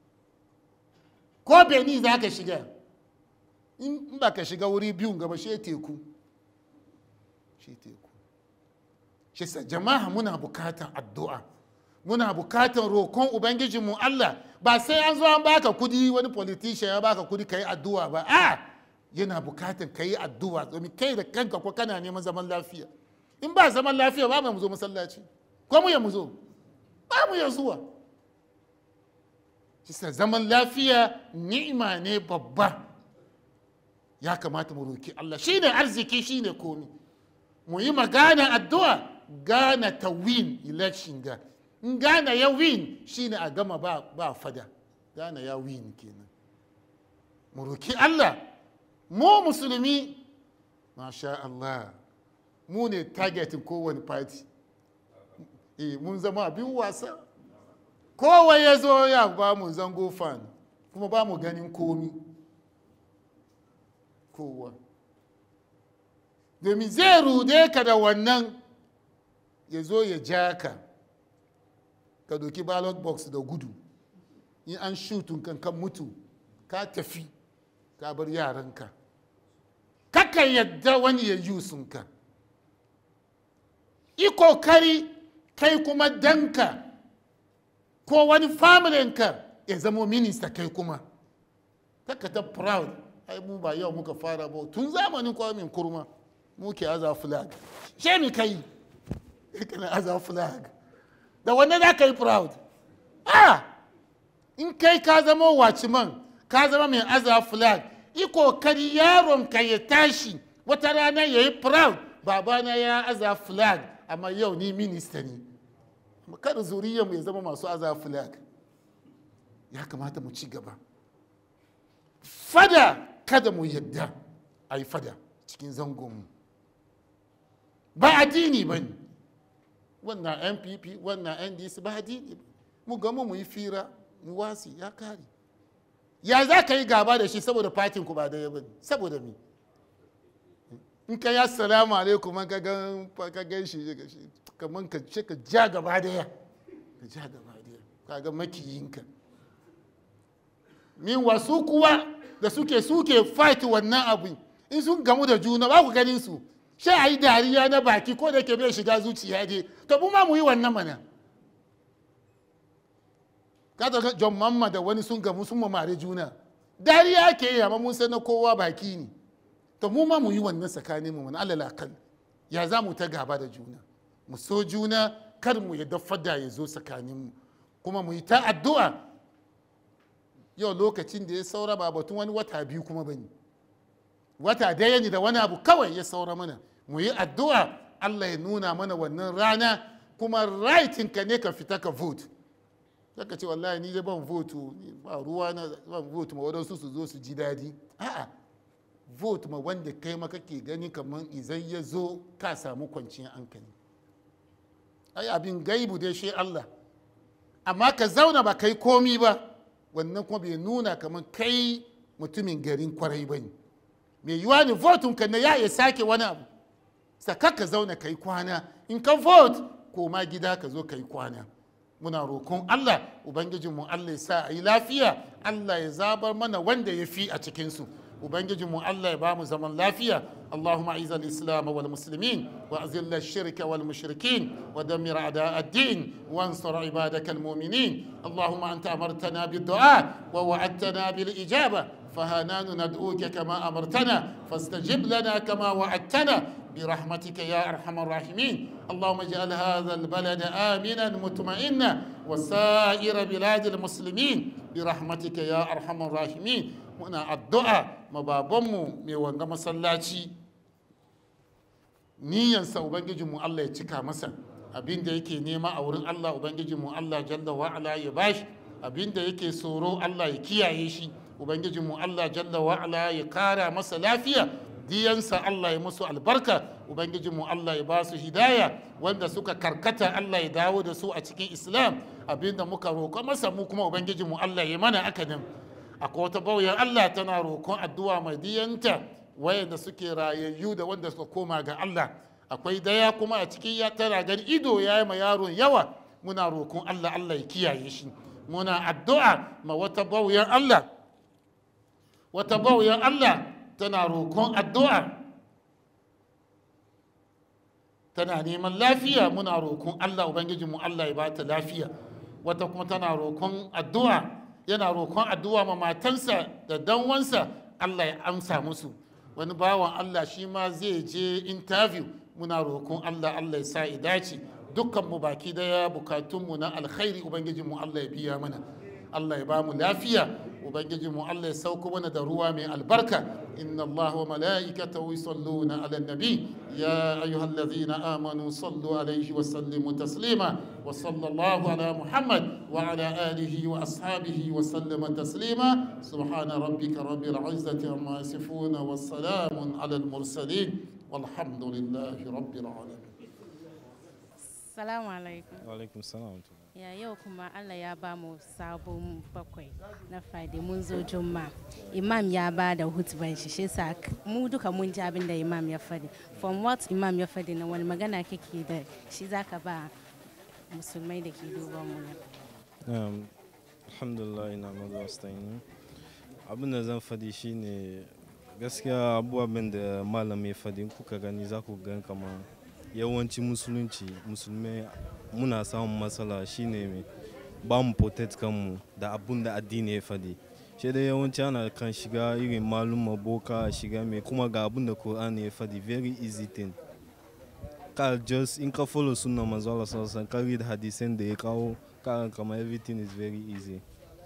ko benin za ka shiga in ba ka shiga wuri biyun gaba shi teku shi teku shi sa jama'a muna bukatan addu'a muna bukatan roƙon ubangijinmu Allah ba sai an zo an baka kudi wani politician ya baka kudi ka yi addu'a ba a yana bukatan ka yi addu'a domin kai da kanka ko kana neman zaman lafiya in ba zaman lafiya ba mu zo masallaci ko mu ya mu zo ba mu ya zuwa kisa zaman lafiya ni'ima ne babba ya kamata mu roki Allah shine arziki shine komi mu yi magana addu'a gana ta win election ga in gana ya win shine a gama ba, ba fada gana ya win kenan mu roki Allah mu musulmi masha Allah mu ne targetin kowane party eh mun zama abin wasa kowa ya zo ya ba mu zango fan kuma ba mu ganin komi kowa domin zai rude ka da wannan ya zo ya ja ka ka doki ballot box da gudu in an shutun kan kan mutu ka tafi ka bar yaranka kakan yadda wani ya yi sunka yi kokari kai kuma danka ko wani familinka ya zama minista kai kuma kaka ta proud ai mu ba yau muka fara ba tun zamanin kwamin kurma muke aza flag she mi kai kana aza flag da wanne za ka yi proud ah in kai ka zama watchman ka zama mai aza flag yi kokari yaron ka ya tashi wata rana ya yi proud babana ya aza flag amma yau ni minista ne kada zuriyar mu ya zama masu aza flag ya kamata mu ci gaba fada kada mu yadda a yi fada cikin zangonmu ba addini ba ne wannan npp wannan ndc ba addini ba mu gama mu yi fira mu wasi ya kare ya za ka yi gaba da shi saboda fatin ku ba da yaba saboda mi in ka ya salamu alaikum ka gan ka gan shi kamar ka ce ka ja gaba daya ka ja gaba daya ka ga makiyinka min wasu kuwa da suke suke fight wannan abu in sun gamu da juna ba ku ganin su sai a yi dariya na baki ko da ke bai shiga zuciya dai to mu ma mu yi wannan mana ka ga John Mamma da wani sun gamu sun mamare juna dariya ke yi amma mun san na kowa baki ne to mu ma mu yi wannan tsakanin mu mana alal akal ya za mu ta gaba da juna mu so juna kar mu ya fada ya zo tsakanin mu kuma mu yi ta addu'a yau lokacin da ya saura ba batun wani wata biyu kuma bane wata daya ne da wani abu kawai ya saura mana mu yi addu'a Allah ya nuna mana wannan rana kuma rightin ka ne ka fita ka vote zaka ce wallahi ni dai ban vote ba ruwa na ban vote ma wadansu su zo su ji dadi a'a vote ma wanda kai ma kake gani kamar izan ya zo ka samu kwanciyar hankali ai abin gaibu dai shi Allah amma ka zauna ba kai komi ba wannan kuma bai nuna kamar kai mutumin garin kwarai ba ne mai yiwa ne votun ka na ya ya sake wani abu saka ka zauna kai kwana in ka vote koma gida ka zo kai kwana muna roƙon Allah ubangijinmu Allah ya sa a yi lafiya Allah ya zabar mana wanda ya fi a cikinsu ubangijinmu Allah ya ba mu zaman lafiya اللهم اعز الاسلام والمسلمين واذل الشرك والمشركين ودمر اعداء الدين وانصر عبادك المؤمنين اللهم انت امرتنا بالدعاء ووعدتنا بالاجابه فهانان ندعوك كما امرتنا فاستجب لنا كما وعدتنا برحمتك يا ارحم الراحمين اللهم اجعل هذا البلد امنا مطمئنا وسائر بلاد المسلمين برحمتك يا ارحم الراحمين muna addu'a mababanmu mai wanga masallaci niyansa ubangijinmu Allah ya cika masa abin da yake nema a wurin Allah ubangijinmu Allah jalla wa'ala ya bashi abin da yake tsoro Allah ya kiyaye shi ubangijinmu Allah jalla wa'ala ya kara masa lafiya diyansa Allah ya musu albarka ubangijinmu Allah ya ba su hidaya wanda suka karkata Allah ya dawo da su a cikin islam abinda muka roƙa masa mu kuma ubangijinmu Allah ya mana akanin akwai wata bauyan Allah tana roƙon addu'a mai diyanta wayanda suke rayayyu da wanda suka koma ga Allah akwai daya kuma a cikin ya tana gani ido ya yi ma yaron yawa muna roƙon Allah Allah ya kiyaye shi muna addu'a ma wata bauyan Allah wata bauyan Allah tana roƙon addu'a tana neman lafiya muna roƙon Allah ubangijinmu Allah ya bata lafiya wata kuma tana roƙon addu'a yana roƙon addu'a ma matansa da danwansa Allah ya amsa musu wani bawan Allah shi ma zai je interview muna roƙon Allah Allah ya sa dace dukkan mu baki daya bukatunmu na alkhairi ubangiji mu Allah ya biya mana Allah ya ba mu lafiya ubangiji mu Allah ya sauko mana da ruwa mai albarka inna Allah wa mala'ikatahu yusalluna ala nabi ya ayyuhallazina amanu sallu alaihi wa sallimu taslima wa sallallahu ala muhammad wa ala alihi wa ashabihi wa sallama taslima subhana rabbika rabbil izzati amma yasifuna wa salamun ala al mursalin walhamdulillahi rabbil alamin Salamu alaikum. alaikum salam Ya yau kuma Allah ya ba mu sabon bakwai na Friday mun zo Juma. Imam ya ba da hutuban shi shi sa mu duka mun ji abin da Imam ya faɗi. From what Imam ya faɗi na wani magana kake da shi zaka ba musulmai da ke duban mu nan. um, alhamdulillah ina mazu wastainu abin da zan faɗi shine gaskiya abubuwan da malam ya faɗi in kuka gani za ku gan kama yawanci musulunci musulmai muna samun matsala shine mai ba mu protect kanmu da abun da addini ya faɗi shi dai yawanci ana kan shiga irin maluma boka shiga mai kuma ga abun da Qur'ani ya faɗi very easy thing ka just in ka follow sunna manzo Allah sallallahu alaihi wasallam ka read hadisin da ya kawo ka kama everything is very easy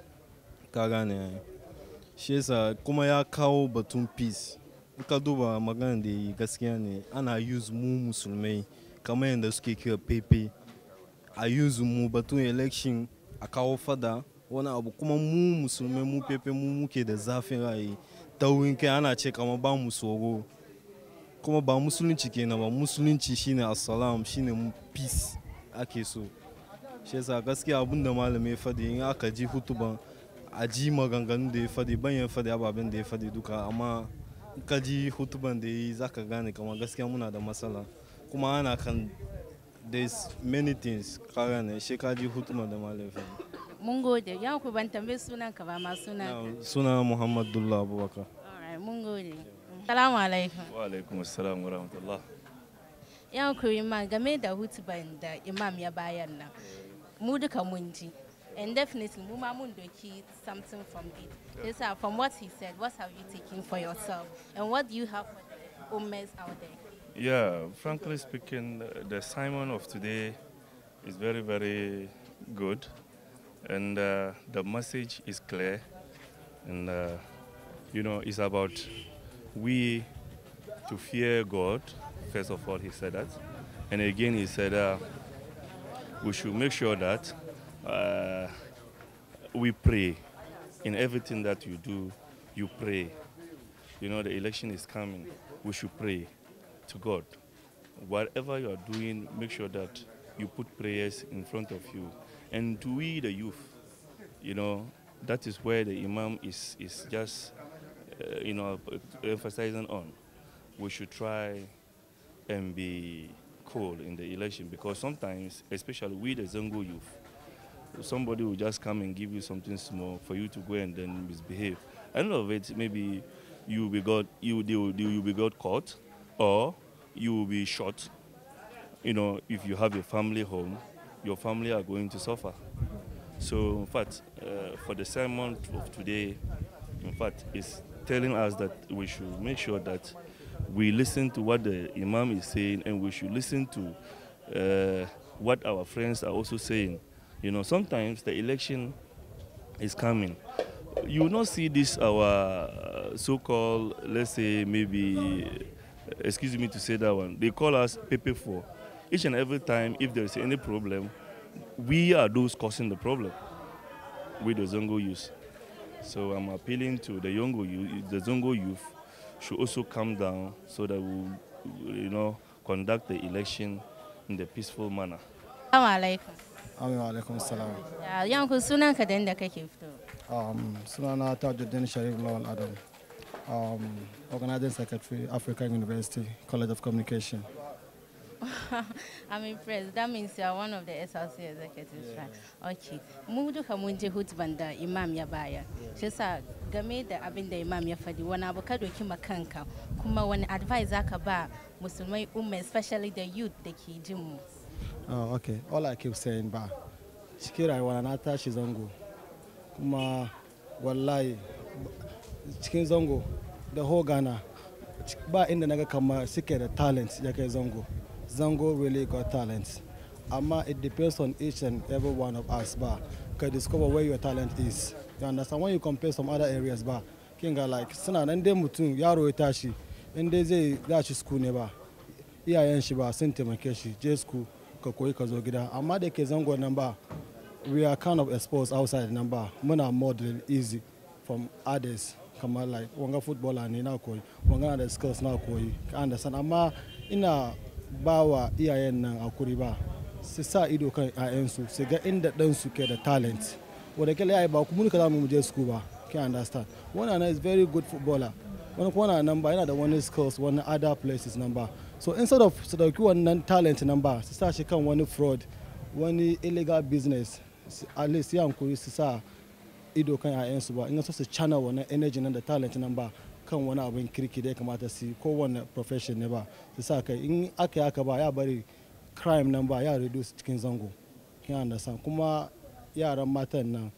ka gane ai. shi yasa kuma ya kawo batun peace in ka duba magana da yi gaskiya ne ana use mu musulmai kamar yadda suke kira pepe a use mu batun election a kawo fada wani abu kuma mu musulmai mu pepe mu muke da zafin ra'ayi taurin kai ana ce kama ba mu tsoro kuma ba musulunci kenan ba musulunci shine assalam shine mu peace ake so shi yasa gaskiya abin da malamai ya faɗi in aka ji hutuban a ji maganganun da ya faɗi ban ya faɗi ababen da ya faɗi duka amma in ka ji hutuban da ya yi za ka gane kama gaskiya muna da matsala kuma ana kan there's many things ka gane shi ka ji hutuban da malamai ya faɗi Mun gode. Ya ku ban tambayi sunan ka ba ma sunan. Now, suna muhammad dullah abubakar Alright, mun gode. Salamu alaikum. wa alaikum assalam wa rahmatullah Ya ku Imam game da hutuban da Imam ya bayan nan. Mu duka mun ji. And definitely mu ma mun doki something from it. Yes, sir, from what he said, what have you taken for yourself? And what do you have for the ummas out there? yeah frankly speaking uh, the simon of today is very very good and uh, the message is clear and uh, you know it's about we to fear god first of all he said that and again he said uh, we should make sure that uh, we pray in everything that you do you pray you know the election is coming we should pray to god whatever you are doing make sure that you put prayers in front of you and to we the youth you know that is where the imam is is just uh, you know emphasizing on we should try and be cool in the election because sometimes especially we the zongo youth somebody will just come and give you something small for you to go and then misbehave. End of it, maybe you will be got you they will, you will be got caught, or you will be shot. You know, if you have a family home, your family are going to suffer. So, in fact, uh, for the sermon of today, in fact, it's telling us that we should make sure that we listen to what the Imam is saying and we should listen to uh, what our friends are also saying. You know, sometimes the election is coming. You will not see this our uh, so-called, let's say maybe, excuse me to say that one. They call us Pepe Four. Each and every time, if there is any problem, we are those causing the problem with the Zongo youth. So I'm appealing to the Zongo youth, the Zongo youth should also come down so that we, you know, conduct the election in the peaceful manner. Assalamu alaikum. Amin wa alaikum salam. Ya yanku sunan ka da inda kake fito. Um, sunana Tajuddin Sharif Lawal Adam, um, Organizing Secretary, African University College of Communication. I'm impressed. That means you are one of the SLC executives, right? Okay. Mu duka mun je hutban da Imam ya baya. Shi sa game da abin da Imam ya faɗi wani abu ka doki ma kanka kuma wani advice zaka ba musulmai umma especially the youth da ke jin mu. Oh, okay. All I keep saying ba, cikin rayuwa na tashi zango, kuma wallahi cikin zango da whole Ghana ba inda naga kama suke da talent ya kai zango. Zango really got talent. amma it depends on each and every one of us ba ka discover where your talent is you understand when you compare some other areas ba kin ga like suna nan dai mutum yaro ya tashi in dai zai za shi school ne ba iyayen shi ba sun taimake shi je school ka koyi ka zo gida amma da ke zango nan ba we are kind of exposed outside nan ba muna more than easy from others kamar like wanga footballer ne na koyi wanga na da skills na koyi ka understand amma ina ba wa iyayen nan hakuri ba su sa ido kan 'ya'yansu su ga inda ɗansu ke da talent wadda kila ya ba kuma ka za mu je school ba can understand one is very good footballer wani kuma na nan ba yana da wani skills wani other places nan ba so instead of su dauki wannan talent nan ba su sa shi kan wani fraud wani illegal business su- at least ya hankuri su sa ido kan 'ya'yansu ba in so su channel wannan energy nan da talent nan ba kan wani abin kirki da ya kamata su yi kowane profession ne ba su sa kai in aka yi aka ba ya bari crime nan ba ya reduce cikin zango kin understand kuma yaran matan nan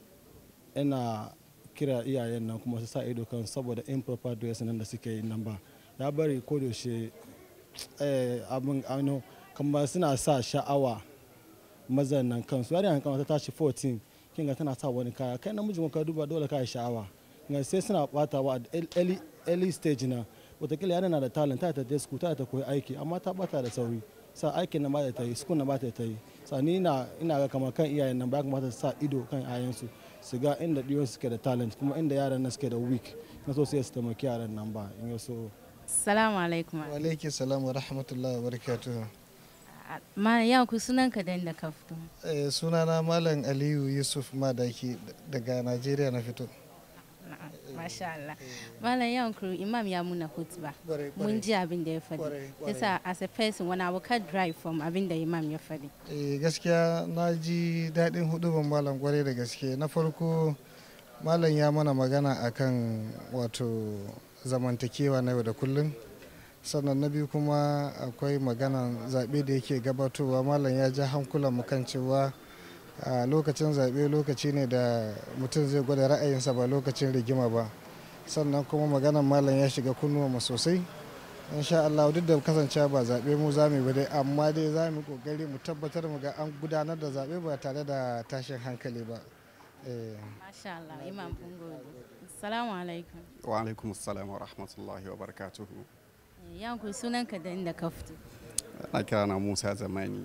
ina kira iyayen nan kuma su sa ido kan saboda improper dressing nan da suke yi nan ba ya bari ko da yaushe eh, abin ano kamar suna sa sha'awa mazan nan kansu yarinya kan ta tashi 14 kin ga tana sa wani kaya kai namiji ka duba dole ka yi sha'awa ga sai suna batawa a early, early stage na watakila yana na da talent ta ta school ta ta koyi aiki amma ta bata da sauri sa aikin nan ba ta yi school na ba ta yi sa ni na ina ga kamar kan iyayen nan ba ya kamata su sa ido kan iyayensu su ga inda diyon suke da talent kuma inda yaran nan suke da weak na so sai su taimaki yaran nan ba in ya so Salamu alaikum. wa alaiki salam wa rahmatullahi wa barakatuhu Ma ya ku sunan ka da inda ka fito. Eh, sunana malam aliyu yusuf madaki daga najeriya na fito Na'am, Masha Allah. Malam yawan kuru imam ya muna hutba. Kwarai, Mun ji abin da ya faɗi. Kwarai, kwarai. Yasa as a person wani abu ka drive from abin da imam ya faɗi. Eh, gaskiya na ji daɗin huduban malam kwarai da gaske na farko malam ya mana magana akan wato zamantakewa na yau da kullum sannan na biyu kuma akwai maganan zaɓe da yake gabatowa malam ya ja hankulan mu kan cewa a lokacin zaɓe lokaci ne da mutum zai gwada ra'ayinsa ba lokacin rigima ba sannan kuma maganan malam ya shiga kunnuwa sosai insha Allah duk da kasancewa ba zaɓe mu za mu yi ba dai amma dai za mu yi kokari mu tabbatar mu ga an gudanar da zaɓe ba tare da tashin hankali ba Eh, Masha Allah imam kun gode. Assalamu alaikum. wa alaikum salam wa rahmatullahi wa barakatuhu Yawan ku sunan ka da inda ka fito. na kira na musa zamani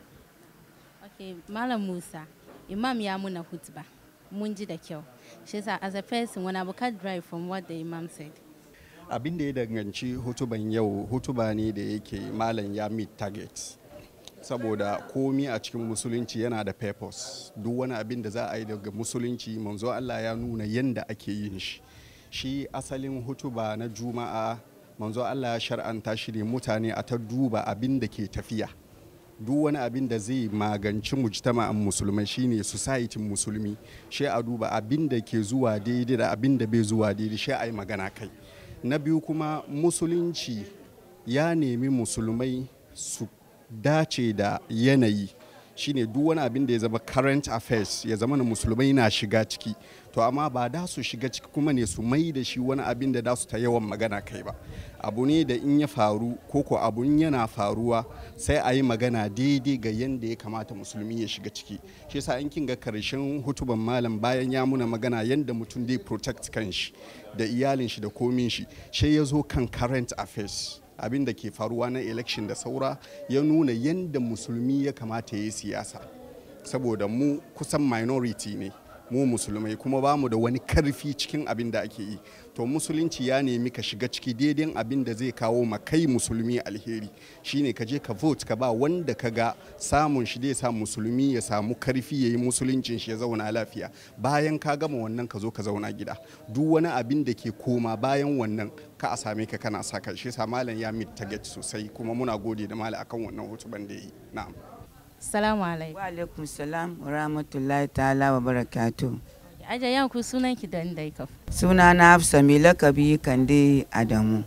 Okay, Malam Musa, Imam ya muna hutba. Mun ji da kyau. Shi yasa as a person wani abu ka drive from what the Imam said. abin da ya danganci hutuban yau hutuba ne da yake malam ya meet target saboda komi a cikin musulunci yana da purpose duk wani abin da za a yi daga musulunci manzo Allah ya nuna yadda ake yin shi shi asalin hutuba na juma'a manzo Allah ya shar'anta shi ne mutane a ta duba abin da ke tafiya duk wani abin da zai maganci mujtama'an musulmai shine society musulmi shi a duba abin da ke zuwa daidai da abin da bai zuwa daidai shi a yi magana kai na biyu kuma musulunci ya nemi musulmai su dace da yanayi shine duk wani abin da ya zama current affairs ya zama na musulmai na shiga ciki to amma ba da su shiga ciki kuma ne su mai da shi wani abin da da su ta yawan magana kai ba abu ne da in ya faru ko ko abun yana faruwa sai a yi magana daidai ga yadda ya kamata musulmi ya shiga ciki shi yasa in kin ga karshen hutuban malam bayan ya muna magana yadda mutum zai protect kanshi da iyalin shi da komin shi sai ya zo kan current affairs abin da ke faruwa na election da saura ya nuna yadda musulmi ya kamata ya yi siyasa saboda mu kusan minority ne mu musulmai kuma ba mu da wani karfi cikin abin da ake yi to musulunci ya nemi ka shiga ciki daidai abin da zai kawo ma kai musulmi alheri shine ka je ka vote ka ba wanda ka ga samun shi zai sa musulmi ya samu karfi ya yi musuluncin shi ya zauna lafiya bayan ka gama wannan ka zo ka zauna gida duk wani abin da ke koma bayan wannan ka a same ka kana saka shi sa malam ya meet target sosai kuma muna gode da malam akan wannan hutuban da ya yi na'am Assalamu alaikum. Wa alaikum salam wa rahmatullahi ta'ala wa barakatu. Aja yawan ku sunan ki da inda ka fito. Suna na Hafsa mai lakabi Kande Adamu.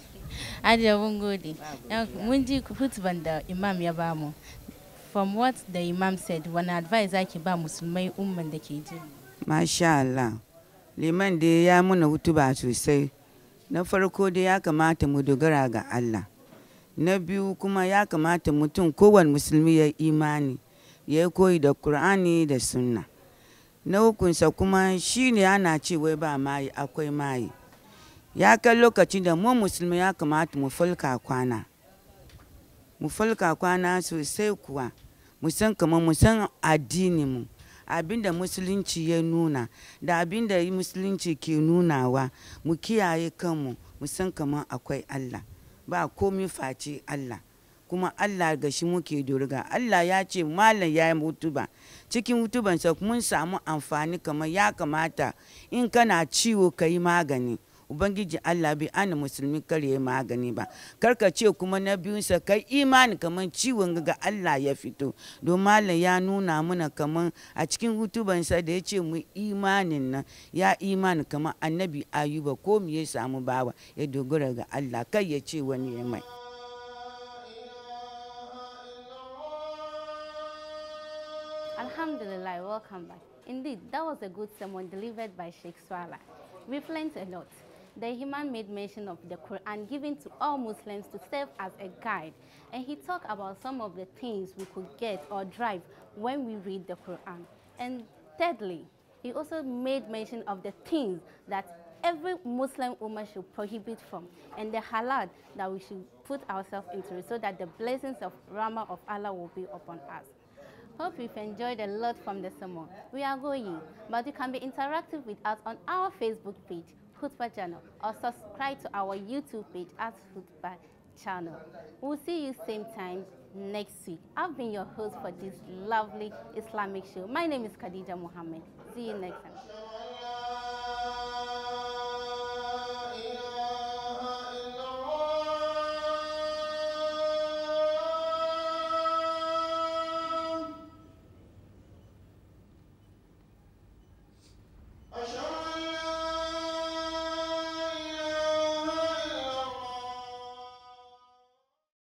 Aja mun gode. Yawan ku- Mun ji hutban da Imam ya bamu. From what the Imam said, wani advice zaki ba musulmai umman da ke ji. Masha Allah. Liman dai ya muna hutuba sosai. Na farko dai ya kamata mu dogara ga Allah. na biyu kuma ya kamata mutum kowane musulmi ya imani ya yi koyi da Kur'ani da sunna na hukunsa kuma shi ne ana ce wai ba mayi akwai mayi ya kai lokacin da mu musulmi ya kamata mu falka kwana mu falka kwana sosai kuwa mu san kamar mu san addininmu abinda musulunci ya nuna da abinda musulunci ke nunawa mu kiyaye kanmu mu san kamar akwai allah ba komi face allah kuma allah ga shi muke doriga allah ya ce malam ya yi hutuba cikin hutubansa mun samu amfani kamar ya kamata in kana ciwo ka yi magani ubangiji allah bai ana musulmi kar ya magani ba karka ce kuma na biyunsa kai imani kamar ciwon ga allah ya fito don malam ya nuna mana kamar a cikin hutubansa da ya ce mu imanin nan ya imani kamar annabi ayuba ko mu ya samu bawa ya dogara ga allah kai ya ce wani ya mai Alhamdulillah, welcome back. Indeed, that was a good sermon delivered by Sheikh Swala. We've learned a lot. The Imam made mention of the Quran given to all Muslims to serve as a guide. And he talked about some of the things we could get or drive when we read the Quran. And thirdly, he also made mention of the things that every Muslim woman should prohibit from and the halal that we should put ourselves into so that the blessings of Rama of Allah will be upon us. Hope you've enjoyed a lot from the sermon. We are going, but you can be interactive with us on our Facebook page, Hutba Channel, or subscribe to our YouTube page at Hutba Channel. We'll see you same time next week. I've been your host for this lovely Islamic show. My name is Khadija Mohammed. See you next time.